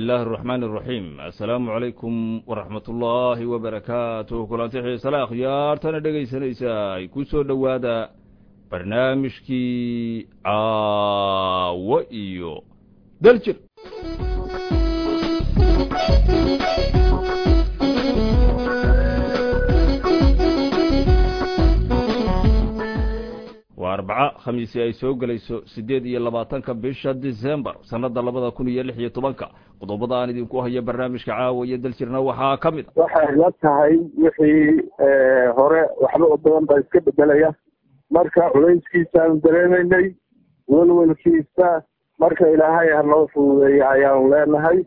illaahi araxmaan araxiim assalaamu calaykum waraxmat ullaahi wabarakaatuh kulanti xiisale akhyaartana dhegaysanaysaa ku soo dhowaada barnaamijkii caawo iyo daljir waa arbaco khamiisi ay soo gelayso siddeed iyo labaatanka bisha disembar sannadda labada kun iyo lix iyo tobanka qodobada aan idinku hayo barnaamijka caawa iyo daljirna waxaa ka mid a waxay la tahay wixii hore waxba oo badan baa iska bedelaya marka culayskiisaanu dareemaynay welwelkiisa marka ilaahay ha noo fududeeya ayaanu leenahay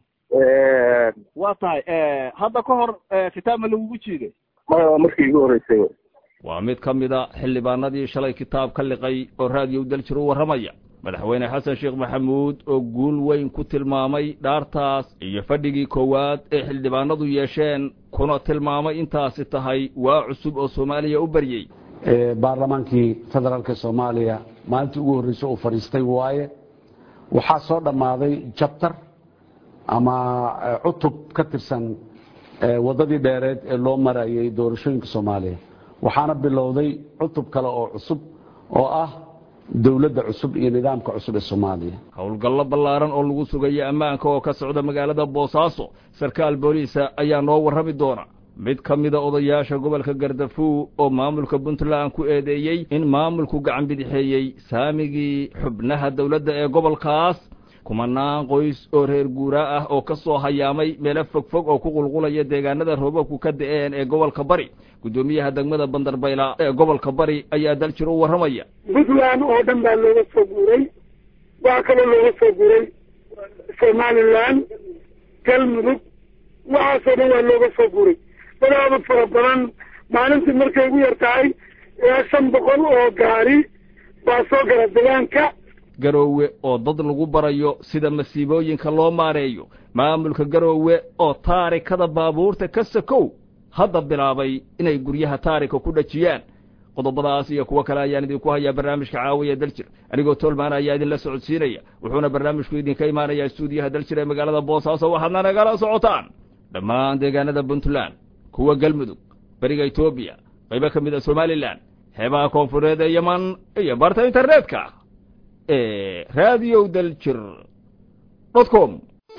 waa tahay hadda ka hor kitaab ma lagugu jiiday maya waa markii igu horreysay waa mid ka mid a xildhibaanadii shalay kitaab ka liqay oo raadiyow daljir u warramaya madaxweyne xasan sheekh maxamuud oo guul weyn ku tilmaamay dhaartaas iyo fadhigii koowaad ee xildhibaanadu yeesheen kuna tilmaamay intaasi tahay waa cusub oo soomaaliya u baryey baarlamaankii federaalka soomaaliya maalintii ugu horreysay uu fadhiistay waaye waxaa soo dhammaaday jabtar ama cutub ka tirsan waddadii dheereed ee loo marayay doorashooyinka soomaaliya waxaana bilowday cutub kale oo cusub oo ah dowladda cusub iyo nidaamka cusub ee soomaaliya howlgallo ballaaran oo lagu sugayo ammaanka oo ka socda magaalada boosaaso sarkaal booliisa ayaa noo warrami doona mid ka mida odayaasha gobolka gardafuw oo maamulka puntland ku eedeeyey in maamulku gacan bidixeeyey saamigii xubnaha dowladda ee gobolkaas kumanaan qoys oo reer guuraa ah oo ka soo hayaamay meelo fogfog oo ku qulqulaya deegaanada roobabku ka da'een ee gobolka bari guddoomiyaha degmada bandarbayla ee gobolka bari ayaa daljir u warramaya puntland oo dhan baa looga soo guuray waxaa kaloo looga soo guuray somalilan galmudug waxaasoo dhan waa looga soo guuray dadaaba fara badan maalintii markay ugu yar tahay ilaa shan boqol oo gaari baa soo gala degaanka garoowe oo dad lagu barayo sida masiibooyinka loo maareeyo maamulka garoowe oo taarikada baabuurta ka sakow hadda bilaabay inay guryaha taarika ku dhajiyaan qodobadaas iyo kuwo kale ayaan idinku hayaa barnaamijka caawiya daljir anigoo tolmaan ayaa idinla socodsiinaya wuxuuna barnaamijku idinka imaanayaa stuudiyaha daljir ee magaalada boosaaso waxaadna nagala socotaan dhammaan deegaanada puntland kuwa galmudug beriga etoobiya qaybo ka mid a somalilan xeebaha koonfureed ee yeman iyo barta internetka ee radio daljir dot com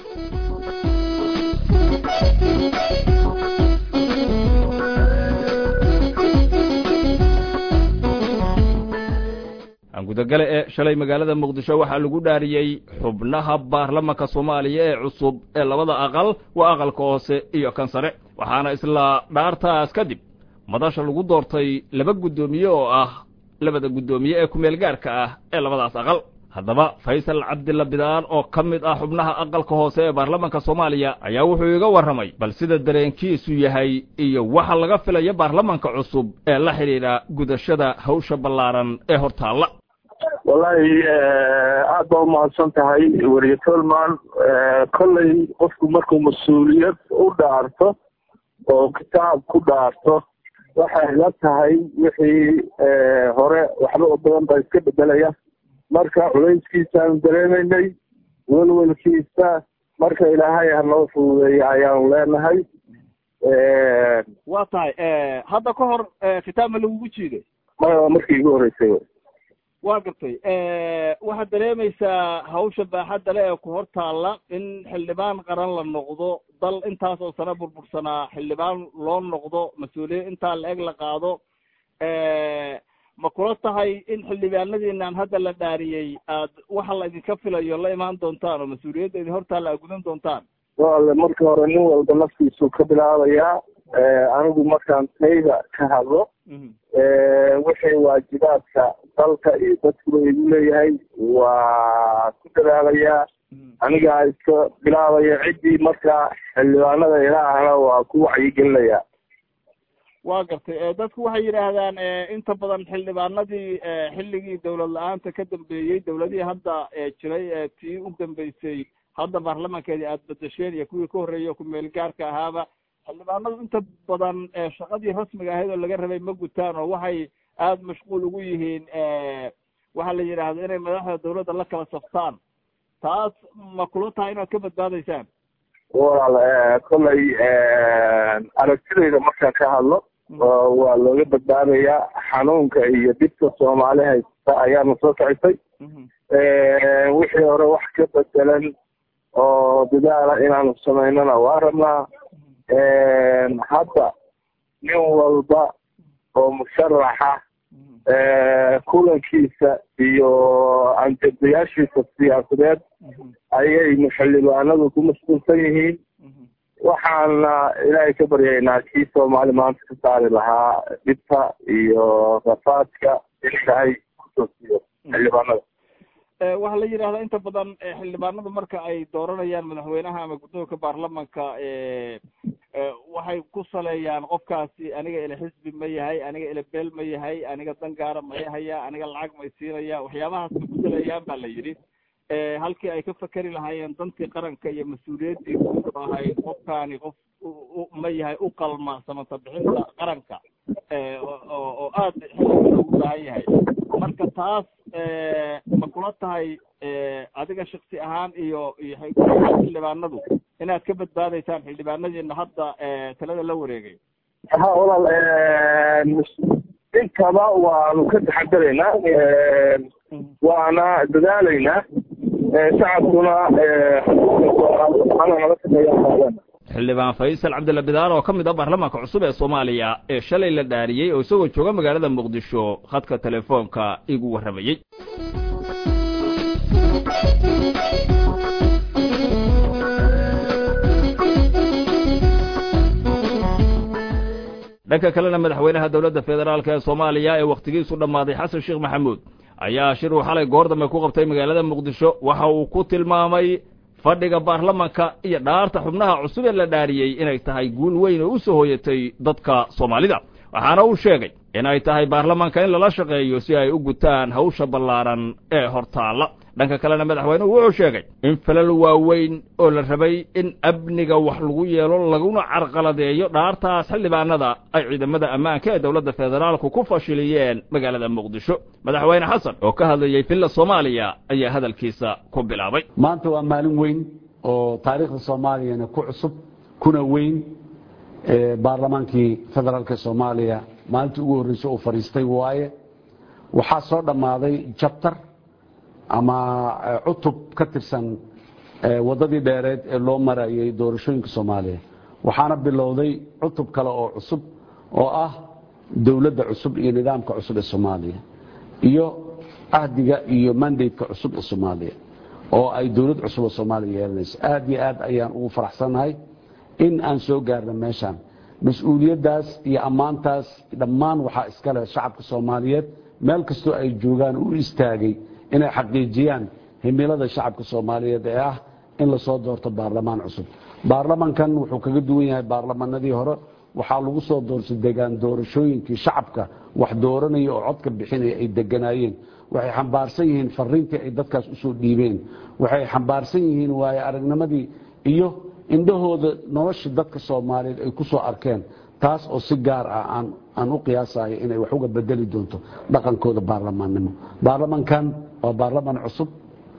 gudagale ee shalay magaalada muqdisho waxaa lagu dhaariyey xubnaha baarlamanka soomaaliya ee cusub ee labada aqal waa aqalka hoose iyo kan sare waxaana isla dhaartaas kadib madasha lagu doortay laba guddoomiye oo ah labada guddoomiye ee kumeel gaarka ah ee labadaas aqal haddaba faysal cabdilla bidaan oo ka mid ah xubnaha aqalka hoose ee baarlamanka soomaaliya ayaa wuxuu iga warramay bal sida dareenkiisu yahay iyo waxa laga filaya baarlamanka cusub ee la xidhiidha gudashada hawsha ballaaran ee hortaalla wallahi aada baa umahadsan tahay weriye tolman kolley qofku markuu mas-uuliyad u dhaarto oo kitaab ku dhaarto waxay la tahay wixii hore waxba oo badan baa iska bedelaya marka culayskiisaanu dareemaynay welwelkiisa marka ilaahay ha noo fududeeya ayaanu leenahay waa tahay hadda ka hor kitaab ma lagugu jiiday maya waa markii igu horreysay waa gartay waxaad dareemaysaa hawsha baaxadda le ee ku hor taalla in xildhibaan qaran la noqdo dal intaas oo sano burbursanaa xildhibaan loo noqdo mas-uuliyad intaa la eg la qaado ma kula tahay in xildhibaanadiinaan hadda la dhaariyey aad waxa la idinka filayo la imaan doontaan oo mas-uuliyadda idin hortaalla aad gudan doontaan wale marka hore nin walba naftiisu ka bilaabayaa anigu markaan tayda ka hadlo wixii waajibaadka dalka iyo dadkuba igu leeyahay waa ku dadaalayaa anigaa iska bilaabaya ciddii markaa xildhibaanada ilaahna waa ku wacyigelinayaa waa gartay dadku waxay yidhaahdaan inta badan xildhibaanadii xilligii dawlad la-aanta ka dambeeyey dawladihii hadda jiray ee tii u dambeysay hadda baarlamankeedii aada bedesheen iyo kuwii ka horreeyay ku meel gaarka ahaaba xildhibaanadu inta badan shaqadii rasmiga ahayd oo laga rabay ma gutaan oo waxay aada mashquul ugu yihiin waxaa la yidhaahda inay madaxda dawladda la kala saftaan taas ma kula tahay inaad ka badbaadaysaan walaal kollay aragtidayda markaan ka hadlo waa looga badbaadayaa xanuunka iyo dhibka soomaali haysta ayaana soo kicisay wixii hore wax ka bedelan oo dadaala inaanu samaynana waa rabnaa hadda nin walba oo musharaxa kulankiisa iyo anjadayaashiisa siyaasadeed ayay xildhibaanadu ku mashquulsan yihiin waxaana ilaahay ka baryaynaa kii soomaali maanta ka saari lahaa dhibta iyo rafaadka in ilaahay kusoo siiyo xildhibaanada waxaa la yidhahdaa inta badan xildhibaanadu marka ay dooranayaan madaxweynaha ama guddoonka baarlamanka waxay ku saleeyaan qofkaasi aniga ila xisbi ma yahay aniga ila beel ma yahay aniga dangaara ma haya aniga lacag may siinaya waxyaabahaas bay ku saleeyaan ba la yidhi halkii ay ka fakeri lahaayeen dantii qaranka iyo mas-uuliyaddii guud oo ahayd qofkaani qof ma yahay u qalma samata bixinta qaranka oo aad xilliga ugu baahan yahay marka taas ma kula tahay adiga shaksi ahaan iyo iyo xildhibaanadu inaad ka badbaadaysaan xildhibaanadiina hadda talada la wareegay ha walaal intaba waanu ka taxadaraynaa waana dadaalaynaa shacabkuna nala shaqeeya xildhibaan faysal cabdilla bidaar oo ka mid ah baarlamaanka cusub ee soomaaliya ee shalay la dhaariyey oo isagoo jooga magaalada muqdisho khadka telefoonka igu warramayey dhanka kalena madaxweynaha dowladda federaalk ee soomaaliya ee wakhtigiisu dhammaaday xasan sheekh maxamuud ayaa shir uu xalay goor dambe ku qabtay magaalada muqdisho waxa uu ku tilmaamay fadhiga baarlamanka iyo dhaarta xubnaha cusub ee la dhaariyey inay tahay guul weyn oo u soo hooyatay dadka soomaalida waxaana uu sheegay inay tahay baarlamanka in lala shaqeeyo si ay u gutaan hawsha ballaaran ee hortaalla dhanka kalena madaxweynuhu wuxuu sheegay in falal waaweyn oo la rabay in amniga wax lagu yeelo laguna carqaladeeyo dhaartaas xildhibaanada ay ciidamada ammaanka ee dowladda federaalku ku fashiliyeen magaalada muqdisho madaxweyne xasan oo ka hadlayey villa soomaaliya ayaa hadalkiisa ku bilaabay maanta waa maalin weyn oo taariikhda soomaaliyana ku cusub kuna weyn baarlamaankii federaalk soomaaliya maalintii ugu horreysay uu fadhiistay waaye waxaa soo dhammaaday jabtar ama cutub ka tirsan waddadii dheereed ee loo marayay doorashooyinka soomaaliya waxaana bilowday cutub kale oo cusub oo ah dowladda cusub iyo nidaamka cusub ee soomaaliya iyo ahdiga iyo mandateka cusub ee soomaaliya oo ay dowlad cusub oo soomaaliya yeelanayso aad iyo aad ayaan ugu faraxsannahay in aan soo gaarno meeshaan mas-uuliyaddaas iyo ammaantaas dhammaan waxaa iska leh shacabka soomaaliyeed meel kastoo ay joogaan u istaagay inay xaqiijiyaan himilada shacabka soomaaliyeed ee ah in lasoo doorto baarlamaan cusub baarlamankan wuxuu kaga duwan yahay baarlamanadii hore waxaa lagu soo doortay degaan doorashooyinkii shacabka wax dooranaya oo codka bixinaya ay deganaayeen waxay xambaarsan yihiin fariintii ay dadkaas usoo dhiibeen waxay xambaarsan yihiin waaye aragnimadii iyo indhahooda nolosha dadka soomaaliyeed ay ku soo arkeen taas oo si gaar ah aan u qiyaasayo inay wax uga bedeli doonto dhaqankooda baarlamaannimo baarlamankan waa baarlaman cusub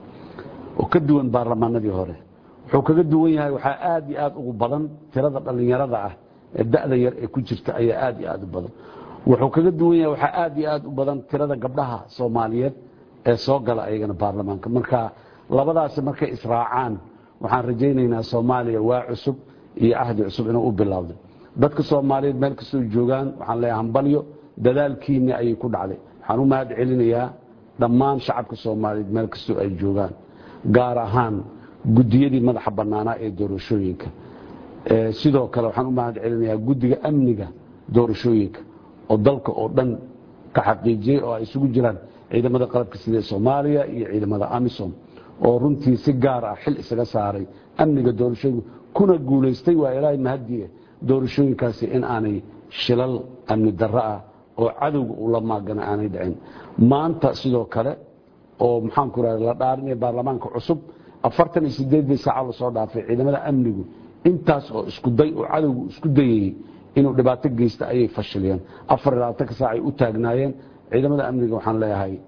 oo ka duwan baarlamaanadii hore wuxuu kaga duwan yahay waxaa aad iyo aad ugu badan tirada dhallinyarada ah ee da'da yar ee ku jirta ayaa aad iyo aad u badan wuxuu kaga duwan yahay waxaa aad iyo aad u badan tirada gabdhaha soomaaliyeed ee soo gala ayagana baarlamaanka marka labadaasi markay israacaan waxaan rajaynaynaa soomaaliya waa cusub iyo ahdi cusub inuu u bilowday dadka soomaaliyeed meel kastoo joogaan waxaan leeyahay hambalyo dadaalkiinni ayay ku dhacday waxaan u mahad celinayaa dhammaan shacabka soomaaliyeed meel kastoo ay joogaan gaar ahaan gudiyadii madaxa bannaanaa ee doorashooyinka sidoo kale waxaan u mahad celinayaa guddiga amniga doorashooyinka oo dalka oo dhan ka xaqiijiyey oo ay isugu jiraan ciidamada qalabka sida soomaaliya iyo ciidamada amisom oo runtii si gaar ah xil isaga saaray amniga doorashooyinka kuna guulaystay waa ilaahay mahadiye doorashooyinkaasi in aanay shilal amni darro ah oo cadowga ula maagana aanay dhicin maanta sidoo kale oo maxaanku rahda la dhaarinaya baarlamaanka cusub afartan iyo sideedii saaca lasoo dhaafay ciidamada amnigu intaas oo iskuday oo cadowgu isku dayayey inuu dhibaato geysta ayay fashiliyeen afar iyo labaatanka saac ay u taagnaayeen ciidamada amniga waxaan leeyahay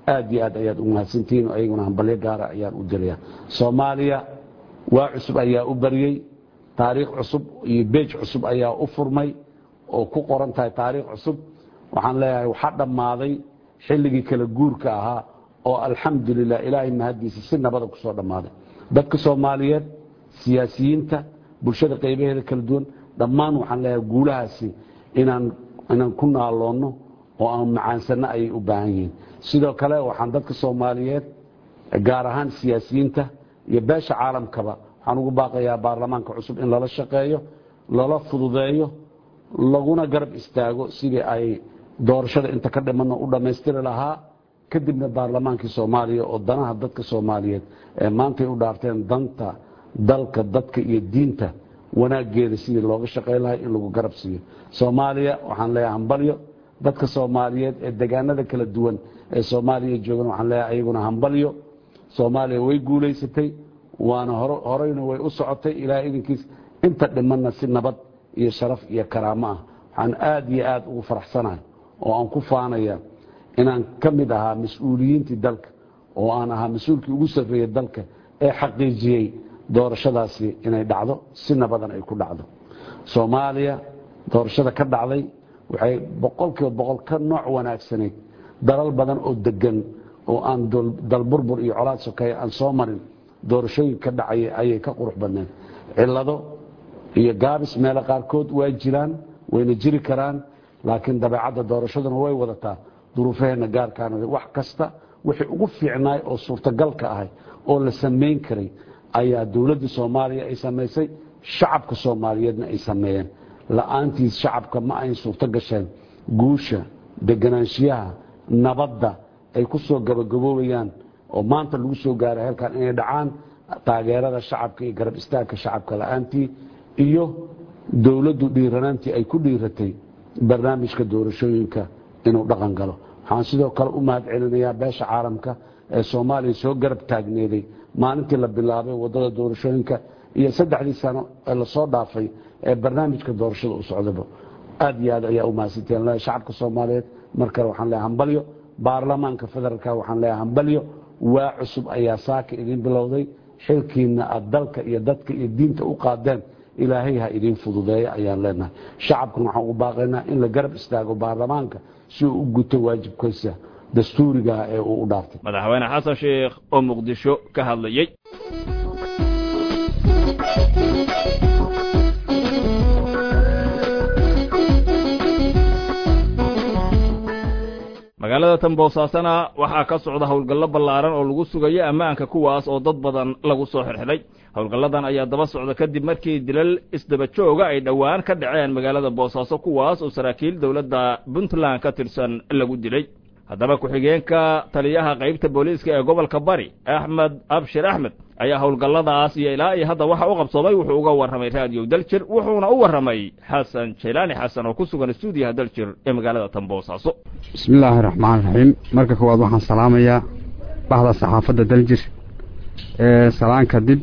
aad iyo aad ayaad u mahadsantihiin ayaguna hambalyo gaara ayaan u diraya soomaaliya waa cusub ayaa u baryey taariikh cusub iyo beej cusub ayaa u furmay oo ku qoran tahay taariikh cusub waxaan leeyahay waxaa dhammaaday xilligii kala guurka ahaa oo alxamdulilah ilaahay mahaddiisa si nabada ku soo dhammaaday dadka soomaaliyeed siyaasiyiinta bulshada qaybaheeda kala duwan dhammaan waxaan leeyahay guulahaasi inaan inaan ku naaloonno oo aan macaansanno ayay u baahan yihiin sidoo kale waxaan dadka soomaaliyeed gaar ahaan siyaasiyiinta iyo beesha caalamkaba waxaan ugu baaqayaa baarlamaanka cusub in lala shaqeeyo lala fududeeyo laguna garab istaago sidii ay doorashada inta ka dhimanno u dhammaystiri lahaa kadibna baarlamaankii soomaaliya oo danaha dadka soomaaliyeed ee maantay u dhaarteen danta dalka dadka iyo diinta wanaaggeeda sidii looga shaqayn lahay in lagu garab siiyo soomaaliya waxaan leeyahay hambalyo dadka soomaaliyeed ee degaanada kala duwan ee soomaaliya joogan waxaan leeyahay ayaguna hambalyo soomaaliya way guulaysatay waana horeyna way u socotay ilaa idinkiis inta dhimanna si nabad iyo sharaf iyo karaamo ah waxaan aad iyo aad ugu faraxsanahay oo aan ku faanaya inaan ka mid ahaa mas-uuliyiintii dalka oo aan ahaa mas-uulkii ugu sarreeyey dalka ee xaqiijiyey doorashadaasi inay dhacdo si nabadan ay ku dhacdo soomaaliya doorashada ka dhacday waxay boqolkiiba boqol ka nooc wanaagsanayd dalal badan oo degan oo aan dalburbur iyo colaad sokeeye aan soo marin doorashooyin ka dhacaya ayay ka qurux badneed cillado iyo gaabis meelo qaarkood waa jiraan wayna jiri karaan laakiin dabeecadda doorashaduna way wadataa duruufaheenna gaarkaana wax kasta wixii ugu fiicnaay oo suurtagalka ahay oo la samayn karay ayaa dowladda soomaaliya ay samaysay shacabka soomaaliyeedna ay sameeyeen la-aantiis shacabka ma ayn suurto gasheen guusha deganaanshiyaha nabadda ay ku soo gabagaboobayaan oo maanta lagu soo gaaray halkan inay dhacaan taageerada shacabka iyo garab istaagka shacabka la-aantii iyo dowladdu dhiiranaantii ay ku dhiiratay barnaamijka doorashooyinka inuu dhaqan galo waxaan sidoo kale u mahad celinayaa beesha caalamka ee soomaaliya soo garab taagneeday maalintii la bilaabay wadada doorashooyinka iyo saddexdii sano ee lasoo dhaafay ee barnaamijka doorashada u socdaba aad iyo aad ayaa u mahadsanteen shacabka soomaaliyeed mar kale waxaan leeyahay hambalyo baarlamaanka federaalka waxaan leeyahay hambalyo waa cusub ayaa saaka idin bilowday xilkiina aad dalka iyo dadka iyo diinta u qaadeen ilaahay ha idiin fududeeya ayaan leenahay shacabkan waxaan ugu baaqaynaa in la garab istaago baarlamaanka si uu u guto waajibkiisa dastuurigaah ee uu u dhaartay madaxweyne xasan sheekh oo muqdisho ka hadlayey magaalada tamboosaasana waxaa ka socda howlgallo ballaaran oo lagu sugayo ammaanka kuwaas oo dad badan lagu soo xirxidhay howlgalladan ayaa daba socda kadib markii dilal isdaba jooga ay dhowaan ka dhaceen magaalada boosaaso kuwaas oo saraakiil dowladda puntland ka tirsan lagu dilay haddaba ku-xigeenka taliyaha qaybta booliiska ee gobolka bari axmed abshir axmed ayaa howlgalladaas iyo ilaa iyo hadda waxa u qabsoomay wuxuu uga warramay raadiyo daljir wuxuuna u warramay xasan jaylaani xasan oo ku sugan stuudiyaha daljir ee magaalada tamboosaaso bismi illaahi raxmaan raxiim marka koowaad waxaan salaamayaa bahda saxaafadda daljir salaan kadib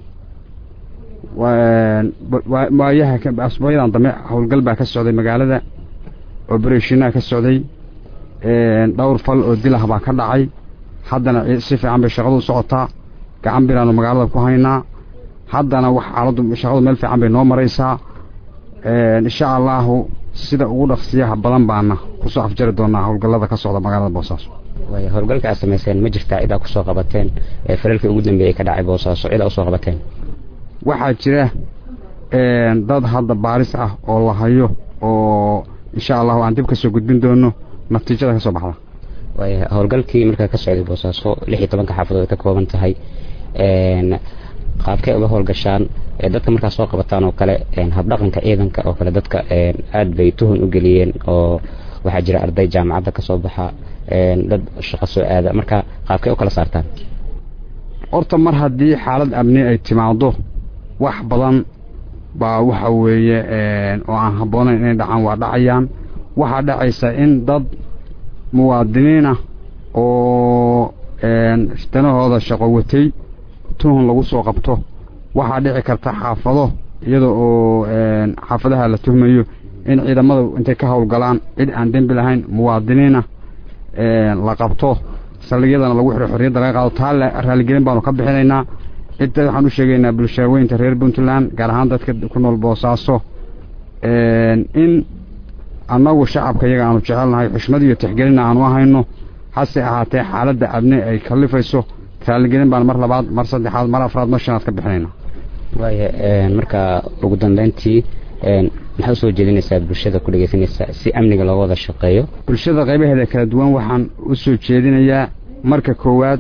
waayaha asbuucyadan dambe howlgal baa ka socday magaalada obereshinaha ka socday dhowr fal oo dilah baa ka dhacay haddana si fiican bay shaqadu socotaa gacan biraanu magaalada ku haynaa haddana wax xaaladdu shaqadu meel fiican bay noo maraysaa insha allaahu sida ugu dhaqsiyaha badan baana kusoo afjari doonaa howlgallada ka socda magaalada boosaaso way howlgalka aad samayseen ma jirtaa cidaa kusoo qabateen ee falalkii ugu dambeeyey ka dhacay boosaaso cidaa usoo qabateen waxaa jira dad hadda baaris ah oo la hayo oo insha allahu aan dib ka soo gudbin doono natiijada ka soo baxda way howlgalkii markaa ka socday boosaaso lix iyo tobanka xaafadood ka kooban tahay qaabkay uga howlgashaan dadka markaa soo qabataan oo kale habdhaqanka ciidanka oo kale dadka aad bay tuhun u geliyeen oo waxaa jira arday jaamacadda ka soo baxa dad shaqo soo aada marka qaabkay u kala saartaan horta mar haddii xaalad amni ay timaado wax badan baa waxa weeye oo aan habboonayn inay dhacaan waa dhacayaan waxaa dhacaysa in dad muwaadiniinah oo danahooda shaqo watay tuhun lagu soo qabto waxaa dhici karta xaafado iyada oo xaafadaha la tuhmayo in ciidamada intay ka howlgalaan cid aan dembi lahayn muwaadiniinah la qabto saldhigyadana lagu xiro xorriyadda laga qaado taa raaligelin baanu ka bixinaynaa cidda waxaan u sheegaynaa bulshaaweynta reer puntland gaar ahaan dadka ku nool boosaaso in annagu shacabka iyaga aanu jecelnahay xushmad iyo tixgelina aanu ahayno hase ahaatee xaaladda abni ay kallifayso raaligelin baan mar labaad mar saddexaad mar afraad mar shanaad ka bixinayna waaya marka ugu dambeyntii maxaa usoo jeedinaysaa bulshada ku dhegeysanaysa si amniga looga wada shaqeeyo bulshada qaybaheeda kala duwan waxaan u soo jeedinayaa marka koowaad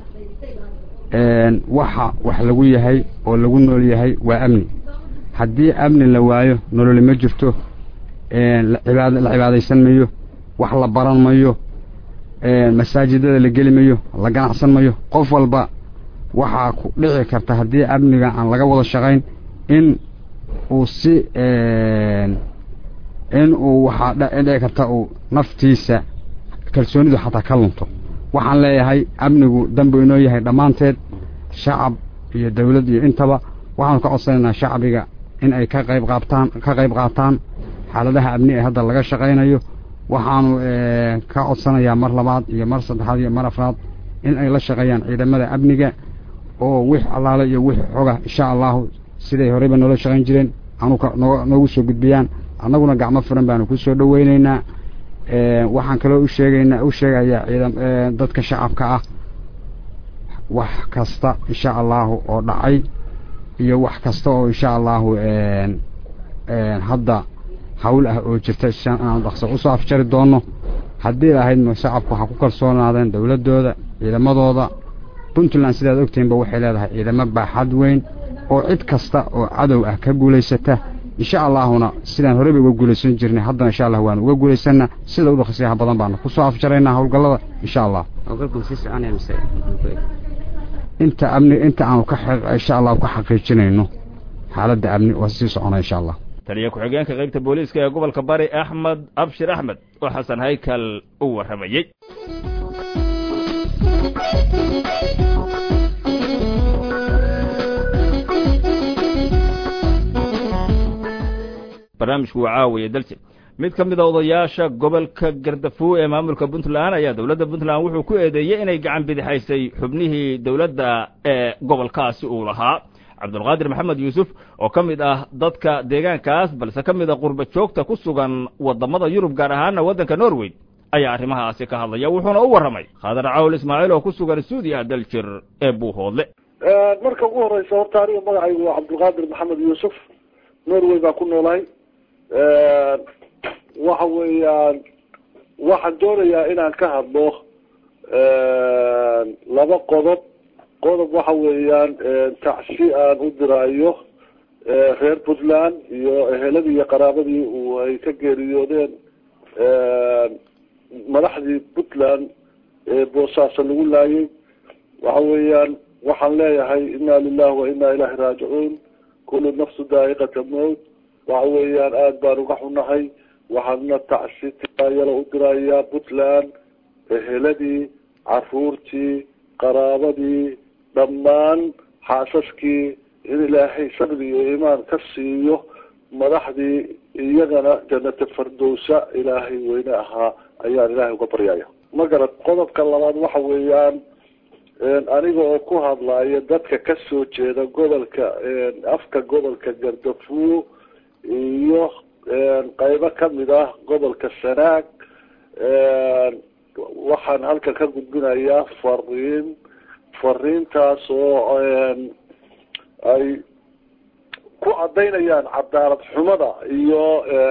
waxa wax lagu yahay oo lagu nool yahay waa amni haddii amni la waayo nololi ma jirto la cibaadaysan mayo wax la baran mayo masaajidada la geli mayo la ganacsan mayo qof walba waxaa ku dhici karta haddii amniga aan laga wada shaqayn in uu si in uu waxaa dhici karta uu naftiisa kalsoonidu xataa ka lunto waxaan leeyahay amnigu danbu inoo yahay dhammaanteed shacab iyo dawlad iyo intaba waxaanu ka codsanaynaa shacbiga in ay ka qayb qaabtaan ka qayb qaataan xaaladaha amni ee hadda laga shaqaynayo waxaanu ka codsanayaa mar labaad iyo mar saddexaad iyo mar afraad in ay la shaqeeyaan ciidamada amniga oo wix allaale iyo wix xoga insha allahu siday horeyba noola shaqayn jireen anu noogu soo gudbiyaan annaguna gacmo furan baanu ku soo dhoweynaynaa waxaan kaloo u sheegaynaa u sheegayaa ciidam dadka shacabka ah wax kasta insha allahu oo dhacay iyo wax kasta oo insha allahu hadda hawl ah oo jirta aan dhaqso usoo afjari doono haddii lahayd shacabku waxaa ku kalsoonaadeen dowladdooda ciidamadooda puntland sidaad ogtihiinba waxay leedahay ciidamo baaxad weyn oo cid kasta oo cadow ah ka guulaysata insha allaahuna sidaan horeyba uga guulaysan jirnay haddana insha allah waanu uga guulaysana sida u dhaqsiyaha badan baanu kusoo afjaraynaa howlgallada insha allah inta amni inta aanu ka insha allahu ka xaqiijinayno xaaladda amni waa sii socona insha allah taliya ku-xigeenka qaybta booliiska ee gobolka bari axmed abshir axmed oo xasan haykal u warramayey barnaamijku waa caawiya daljir mid ka mid a odayaasha gobolka gardafuo ee maamulka puntland ayaa dowladda puntland wuxuu ku eedeeyey inay gacan bidixaysay xubnihii dowladda ee gobolkaasi uu lahaa cabdulqaadir maxamed yuusuf oo ka mid ah dadka deegaankaas balse ka mid a qurba joogta ku sugan waddamada yurub gaar ahaana waddanka norway ayaa arrimahaasi ka hadlaya wuxuuna u warramay khadar cawl ismaaciil oo ku sugan suudiya daljir ee buuhoodle marka ugu horeysa horta aniga magacaygu waa cabdulqaadir maxamed yuusuf norway baa ku noolahay waxa weeyaan waxaan doonayaa inaan ka hadlo laba qodob qodob waxa weeyaan tacsi aan u diraayo reer puntland iyo eheladii iyo qaraabadii uu ay ka geeriyoodeen madaxdii puntland ee boosaaso lagu laayay waxa weeyaan waxaan leeyahay inna lilahi wa inna ilahi raajicuun kullu nafsu daa'iqata mowt waxa weeyaan aada baan uga xunahay waxaadna tacsi tiraayala u dirayaa puntland eheladii caruurtii qaraabadii dhammaan xaasaskii in ilaahay sabri iyo iimaan ka siiyo madaxdii iyagana janata fardowsa ilaahay weyne ahaa ayaan ilaahay uga baryaya ma garad qodobka labaad waxa weeyaan aniga oo ku hadlaya dadka kasoo jeeda gobolka afka gobolka gardafuo iyo qaybo kamid ah gobolka sanaag waxaan halkan ka gudbinayaa fariin fariintaas oo ay ku cadaynayaan cadaalad xumada iyo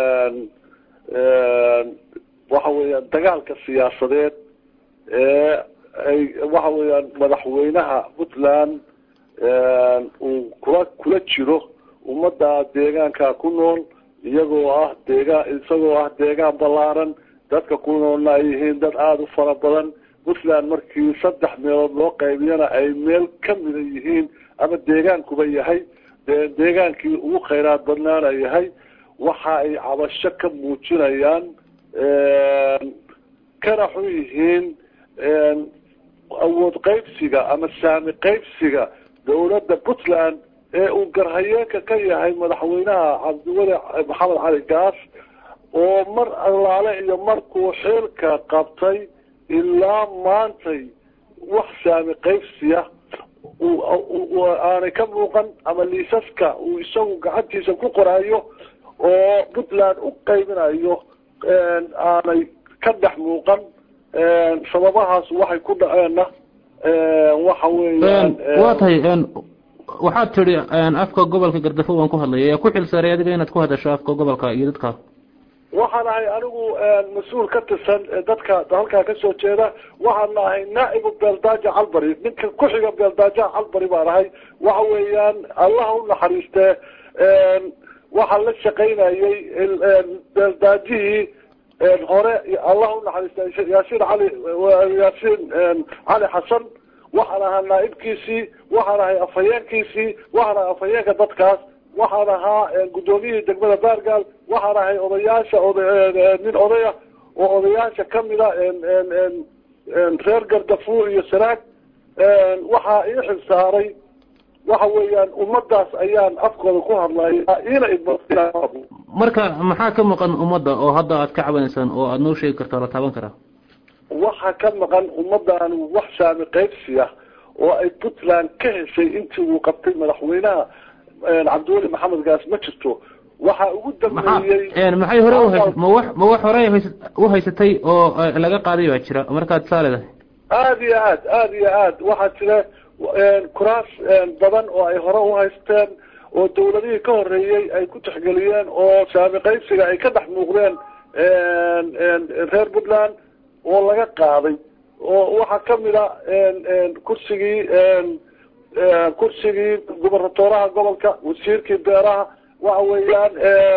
waxa weeyaan dagaalka siyaasadeed ee ay waxa weeyaan madaxweynaha puntland uu kula kula jiro ummadda deegaanka ku nool iyagoo ah deegaan isagoo ah deegaan ballaaran dadka ku noolna ay yihiin dad aada u fara badan puntland markii saddex meelood loo qaybiyana ay meel kamida yihiin ama deegaankuba yahay deegaankii ugu khayraad badnaana yahay waxa ay cabasho ka muujinayaan kana xun yihiin awood qaybsiga ama saami qaybsiga dawladda puntland ee uu garhayeenka ka yahay madaxweynaha cabdiweli maxamed cali gaas oo mar allaale iyo markuu xeelka qabtay ilaa maantay wax saami qaybsiya aanay ka muuqan ama liisaska uu isagu gacantiisa ku qoraayo oo puntland u qaybinayo aanay ka dhex muuqan sababahaas waxay ku dhaceenna waxa weeyaan waa tahay waxaad tidhi afka gobolka gardafo waan ku hadlaya yaa ku xilsaaray adiga inaad ku hadasho afka gobolka iyo dadka waxaan ahay anigu mas-uul ka tirsan dadka halkaa kasoo jeeda waxaan ahay naa'ibu beeldaaja calbari ninka ku-xiga beeldaajaha calbari baan ahay waxa weeyaan allaha u naxariistee waxaa la shaqaynayay beeldaajihii hore allaha u naxariistay yaasiin cali yaasiin cali xasan waxaan ahaa naaibkiisii waxaan ahay afhayeenkiisii waxaan ahay afhayeenka dadkaas waxaan ahaa guddoomiyihii degmada baargaal waxaan ahay odayaasha nin odaya oo odayaasha kamida reer gardafuur iyo sanaag waxaa ii xil saaray waxa weeyaan ummadaas ayaan afkooda ku hadlaya ina marka maxaa ka maqan ummadda oo hadda aad ka cabanaysaan oo aada noo sheegi karta la taaban karaa waxa ka maqan ummadaan wax saami qaybsiya oo ay puntland ka heshay intii uu qabtay madaxweynaha cabdiweli maxamed gaas ma jirto waxaa ugu dambeeyey maxay hore uhays ma wax ma wax hore uhaysatay oo laga qaaday baa jira markaad saa leedahay aada iyo aad aada iyo aad waxaa jira kuraas badan oo ay hore uhaysteen oo dawladihii ka horeeyey ay ku tixgeliyeen oo saami qaybsiga ay ka dhex muuqdeen reer puntland oo laga qaaday oo waxaa kamid a kursigii kursigii gubernatoraha gobolka wasiirkii beeraha waxa weeyaan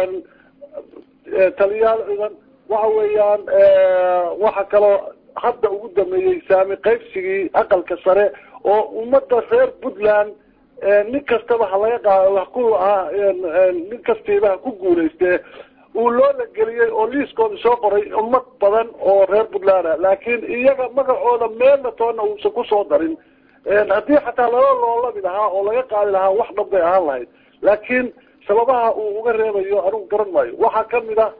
taliyaal ciidan waxa weeyaan waxa kaloo hadda ugu dameeyey saami qaybsigii aqalka sare oo ummada reer puntland nin kastaba ha laga qaado ha ku ha nin kastiiba ha ku guulaystee uu loola geliyey oo liiskooda soo qoray ummad badan oo reer puntland ah laakiin iyaga magacooda meelna toona uusan kusoo darin haddii xataa lala loolabi lahaa oo laga qaadi lahaa wax dhab bay ahaan lahayd laakiin sababaha uu uga reebayo anigu garan maayo waxaa kamid a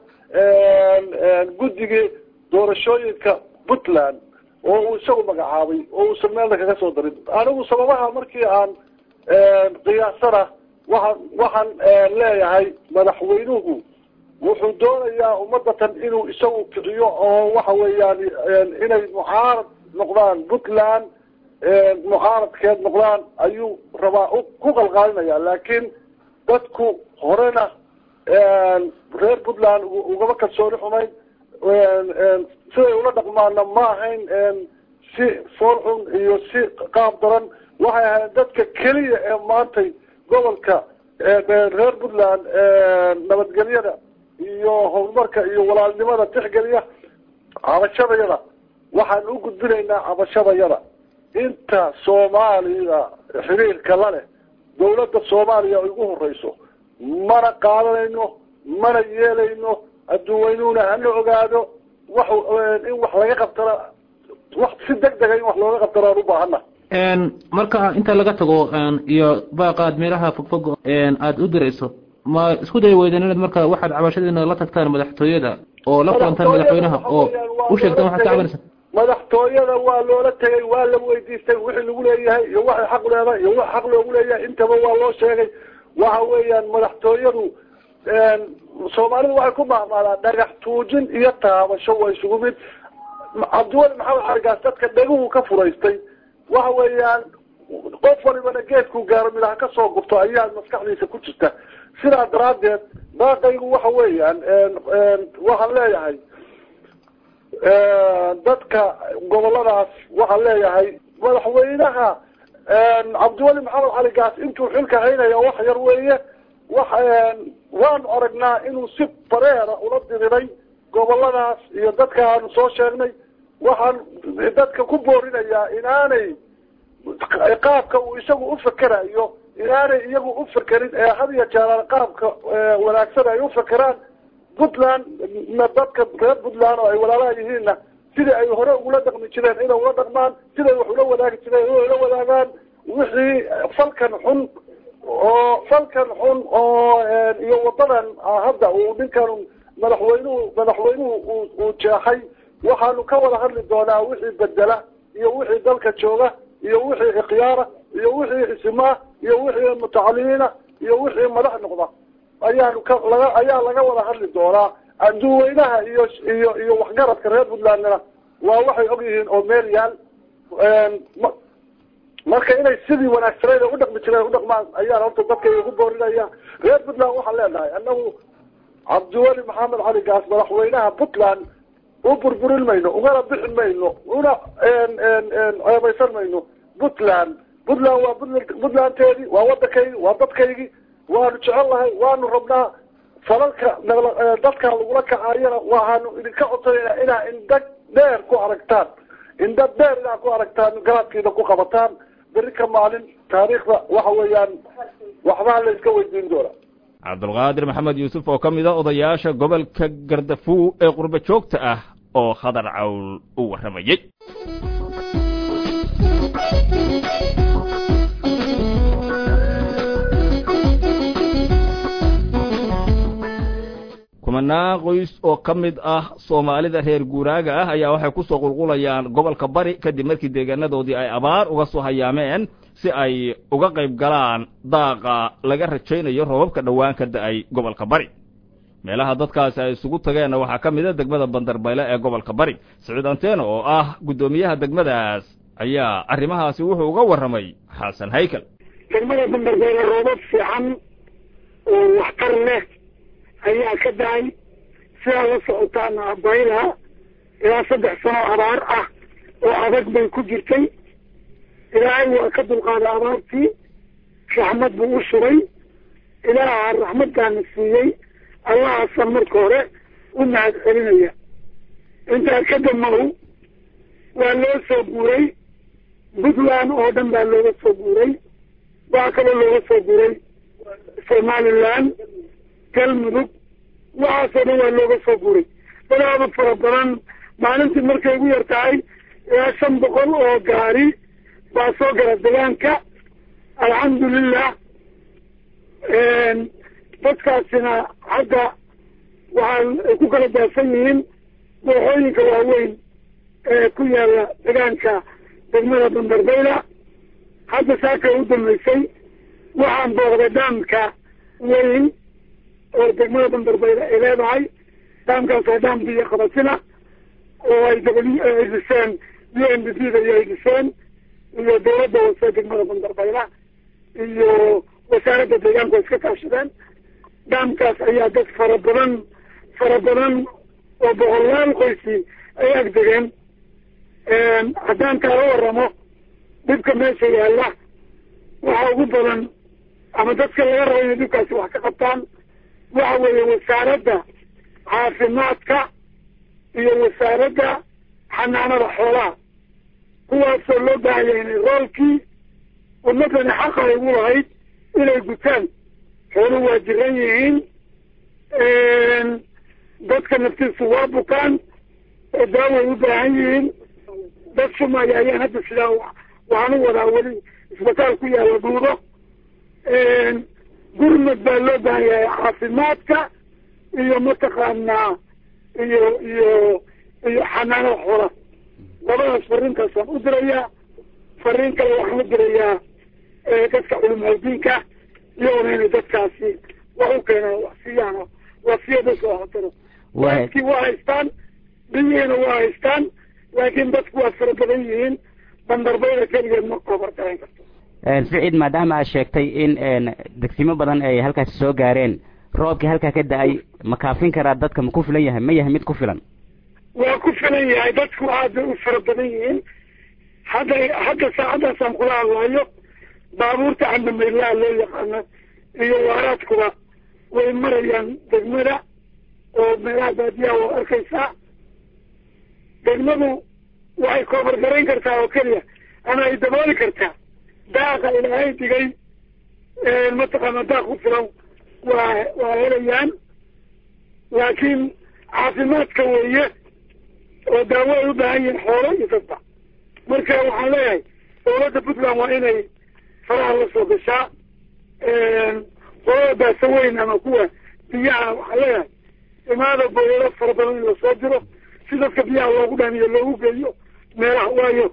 guddigii doorashooyinka puntland oo uu isagu magacaabay oo uusan meelna kaga soo darin anigu sababaha markii aan qiyaasana waxaan waxaan leeyahay madaxweynuhu wuxuu doonayaa ummadatan inuu isagu kiciyo oo waxa weeyaan inay mucaarad noqdaan puntland mucaaradkeed noqdaan ayuu rabaa ku qalqaalinaya laakiin dadku horena reer puntland ugama kalsooni xumayn siday ula dhaqmaana ma ahayn si fool xun iyo si qaab daran waxay ahayd dadka keliya ee maantay gobolka reer puntland nabadgelyada iyo horumarka iyo walaalnimada tixgeliya cabashadayada waxaan u gudbinaynaa cabashadayada inta soomaaliya xiriirka la leh dawladda soomaaliya ay ugu horeyso mana qaadanayno mana yeelayno adduunweynuhuna hana ogaado wax in wax laga qabtana wax si deg dega in wax looga qabtana aan u baahana marka inta laga tago iyo baaqaad meelaha fogfog aada u dirayso ma isku day weydeen inaad marka waxaad cabashadiina la tagtaan madaxtooyada oo la kulantaan madaxweynaha oo u sheegtaan waxaad ka cabanaysa madaxtooyada waa loola tegay waa la weydiistay wixii lagu leeyahay iyo waxay xaq leedahay iyo wax xaq loogu leeyahay intaba waa loo sheegay waxa weeyaan madaxtooyadu soomaalidu waxay ku mahmaadaan dhagax tuujin iyo taabasho waa isugu mid cabdiweli maxamed xargaas dadka dheguhu ka furaystay waxa weeyaan qof walibana geedku gaaro midhaha ka soo gurto ayaa maskaxdiisa ku jirta sidaa daraaddeed baaqaygu waxa weeyaan waxaan leeyahay dadka goboladaas waxaan leeyahay madaxweynaha cabdiweli maxamed cali gaas intuu xilka haynaya wax yar weeye wax waanu aragnaa inuu si bareera ula diriray goboladaas iyo dadka aanu soo sheegnay waxaan dadka ku boorinayaa inaanay qaabka uu isagu ufekerayo inaanay iyagu ufakerin ee had iyo jeeraan qaabka wanaagsan ay ufakeraan puntland na dadka reer puntland oo ay walaalaha yihiinna sidai ay hore ugula dhaqmi jireen inay ula dhaqmaan siday wax ula wadaagi jireen inay ula wadaagaan wixii falkan xun oo falkan xun oo iyo wadadan hadda uu ninkan madaxweynuhu madaxweynuhu uu jeexay waxaanu ka wada hadli doonaa wixii bedela iyo wixii dalka jooga iyo wixii ikhyaara iyo wixii isimaa iyo wixii mutacalimiina iyo wixii madax noqda ayaanu ka laga ayaa laga wada hadli doonaa adduweynaha iyo iyo iyo waxgaradka reer puntlandna waa waxay og yihiin oo meel yaal marka inay sidii wanaagsaneyd u dhaqmi jireen u dhaqmaan ayaan horta dadkayga ku boorinaya reer puntland waxaan leenahay anagu cabdiweli maxamed cali gaas madaxweynaha puntland u burburin mayno ugana bixin mayno una ceebaysan mayno puntland puntland waa puntlandteedii waa waddankaygii waa dadkaygii waanu jecel lahay waanu rabnaa falalka dadka lagula kacaayana waxaanu idinka codsanayna inaa indha dheer ku aragtaan indha dheer inaa ku aragtaan garaadkiina ku qabataan beri ka maalin taariikhda waxa weeyaan waxbaa la iska weydiin doona cabdulqaadir maxamed yuusuf oo ka mid a odayaasha gobolka gardafuw ee qurbo joogta ah oo khadar cawl u warramayey kumanaan qoys oo ka mid ah soomaalida reer guuraaga ah ayaa waxay ku soo qulqulayaan gobolka bari kadib markii deegaanadoodii ay abaar uga soo hayaameen si ay uga qayb galaan daaqa laga rajaynayo roobabka dhowaan ka da'ay gobolka bari meelaha dadkaasi ay isugu tageenna waxaa ka mid a degmada bandarbayle ee gobolka bari siciid anteeno oo ah guddoomiyaha degmadaas ayaa arrimahaasi wuxuu uga warramay xasan haykal degmada bandarbayle roobab fiican oo waxtar leh ayaa ka dahay sidaa la socotaana bayla ilaa saddex sano abaar ah oo adag bay ku jirtay ilaahay waa ka dulqaaday abaartii raxmad buu u shubay ilaaha raxmaddaana siiyey allahaasaan marka hore u mahad celinaya intaa ka damaw waa loo soo guuray puntland oo dhan baa looga soo guuray waa kaloo looga soo guuray somaliland galmudug waxaasoo dhan waa looga soo guuray dadaaba fara badan maalintii markay ugu yar tahay ilaa shan boqol oo gaari baa soo gala degaanka alxamdulilah dadkaasina hadda waxaa ay ku kala daafan yihiin dooxooyinka waaweyn ee ku yaala degaanka degmada bandarbayla hadda saakay u dambeysay waxaan booqday daamka weyn oo degmada bandarbayla ay leedahay daamkaas waa daam biyo qabatina oo ay w ay dhiseen u n d p da iyo ay dhiseen iyo dawladda hoose degmada bandarbayla iyo wasaaradda deegaanku ay iska kaashadeen daamkaas ayaa dad fara badan fara badan oo boqolaal qoysi ay ag degeen haddaan kaala waramo dhibka meesha yaalla waxa ugu badan ama dadka laga rabo inay dhibkaasi wax ka qabtaan waxa weeye wasaaradda caafimaadka iyo wasaaradda xanaanada xoolaha kuwaasoo loo baahaya inay roolkii ummadani xaqa ay ugu lahayd inay gutaan xooluhu waa jiran yihiin dadka naftiisu waa bukaan oo daaway u baahan yihiin dad shumaya ayaan hadda sidaa waxaan u wadaa weli isbitaal ku yaalla dhuudo gurmad baa loo baahan yahay caafimaadka iyo mataqaanaa iyo iyo iyo xanaanada xoola labadaas fariintaasaan u dirayaa fariin kale waxaan u dirayaa dadka culimaadiinka iyagona inay dadkaasi wax u keenaan wax siiyaan oo wasiya dadka wax taro dadkii waa haystaan biyihiina waa haystaan laakiin dadku waa fara badan yihiin bandarbayda keligeed ma koobar garan karto siciid maadaama aad sheegtay in degsimo badan ay halkaasi soo gaareen roobkii halkaa ka da-ay ma kaafin karaa dadka ma ku filan yahay ma yahay mid ku filan waa ku filan yahay dadku aad bay u fara badan yihiin hadda hadda saacaddaasaan kula hadlayo baabuurta candamaydlaha loo yaqaano iyo waaraadkuba way marayaan degmada oo meelaha baadiyaha waa arkaysaa degmadu waxay koobar garayn kartaa oo keliya ama ay dabooli kartaa daaqa ilaahay digay mataqaana daaq ku filan waa waa helayaan laakiin caafimaadka weeye oo daawo ay u baahan yihiin xoolo iyo dadba marka waxaan leeyahay dawladda puntland waa inay faraha la soo gashaa qolada baasa weyn ama kuwa biyaha waxaan leeyahay imaada boyalo fara badan in lasoo diro si dadka biyaha loogu dhaamiyo loogu geeyo meelaha waayo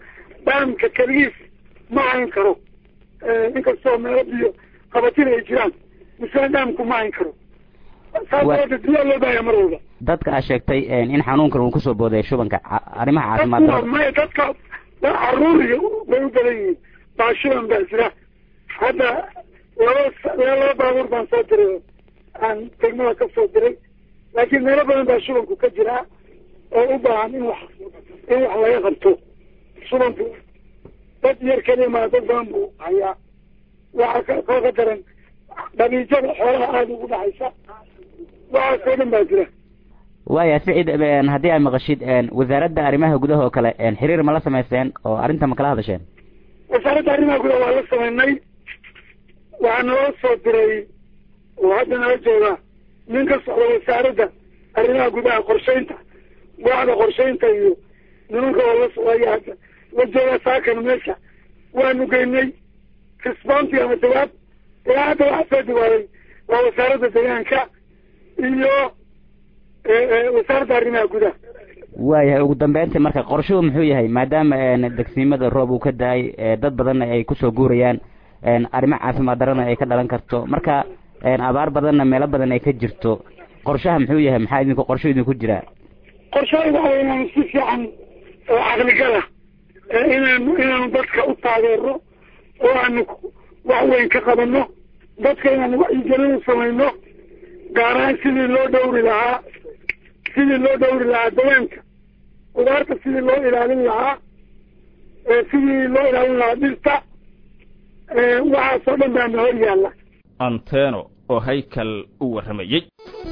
dhaamka keligiis ma hayn karo inkastoo meelo biyo qabatin ay jiraan misena dhaamku ma hayn karo saas daraadeed biyaa loo baahaya mar walba dadka aad sheegtay in xanuunkan uu kusoo booday shubanka arrimaha caafimaad darada maya dadka caruuriga way u badan yihiin baashuban baa jira hadda laba laba baabuur baan soo diray aan degmada ka soo diray laakiin meelo badan baa shubanku ka jiraa oo u baahan in wax in wax laga qabto shubanku dad yar keliya maa dad badan buu hayaa waxaa koo ka daran dhabiijada xoolaha aada ugu dhaxaysa waxaasoo dhan baa jira waaya siciid haddii aad maqashid wasaaradda arrimaha gudaha oo kale xiriir ma la samayseen oo arrinta ma kala hadasheen wasaaradda arrimaha gudaha waa la samaynay waxaa naloo soo diray oo hadda nala jooga nin ka socda wasaaradda arrimaha gudaha qorshaynta waaxda qorshaynta iyo nimanka oo la socdaya hadda la jooga saakan meesha waanu geynay responti ama jawaab ilaa hadda waxaa soo jawaaday waa wasaaradda deegaanka iyo wasaaradda arrimaha gudaha waayahay ugu dambeyntii marka qorshuhu muxuu yahay maadaama degsiimada roob uu ka da-ay dad badanna ay kusoo guurayaan arrimo caafimaad darana ay ka dhalan karto marka abaar badanna meelo badan ay ka jirto qorshaha muxuu yahay maxaa idinku qorsho idinku jiraa qorshaha waxa wey inaanu si fiican oo caqligala inaanu inaanu dadka u taageero oo aanu wax weyn ka qabano dadka inaanu wacyigelin u samayno gaar ahaan sidii loo dhowri lahaa sidii loo dhowri lahaa dawaanka qudaarta sidii loo ilaalin lahaa sidii loo ilaalin lahaa dhirta waxaasoo dhan baana hor yaalla anteno oo haykal u warramayey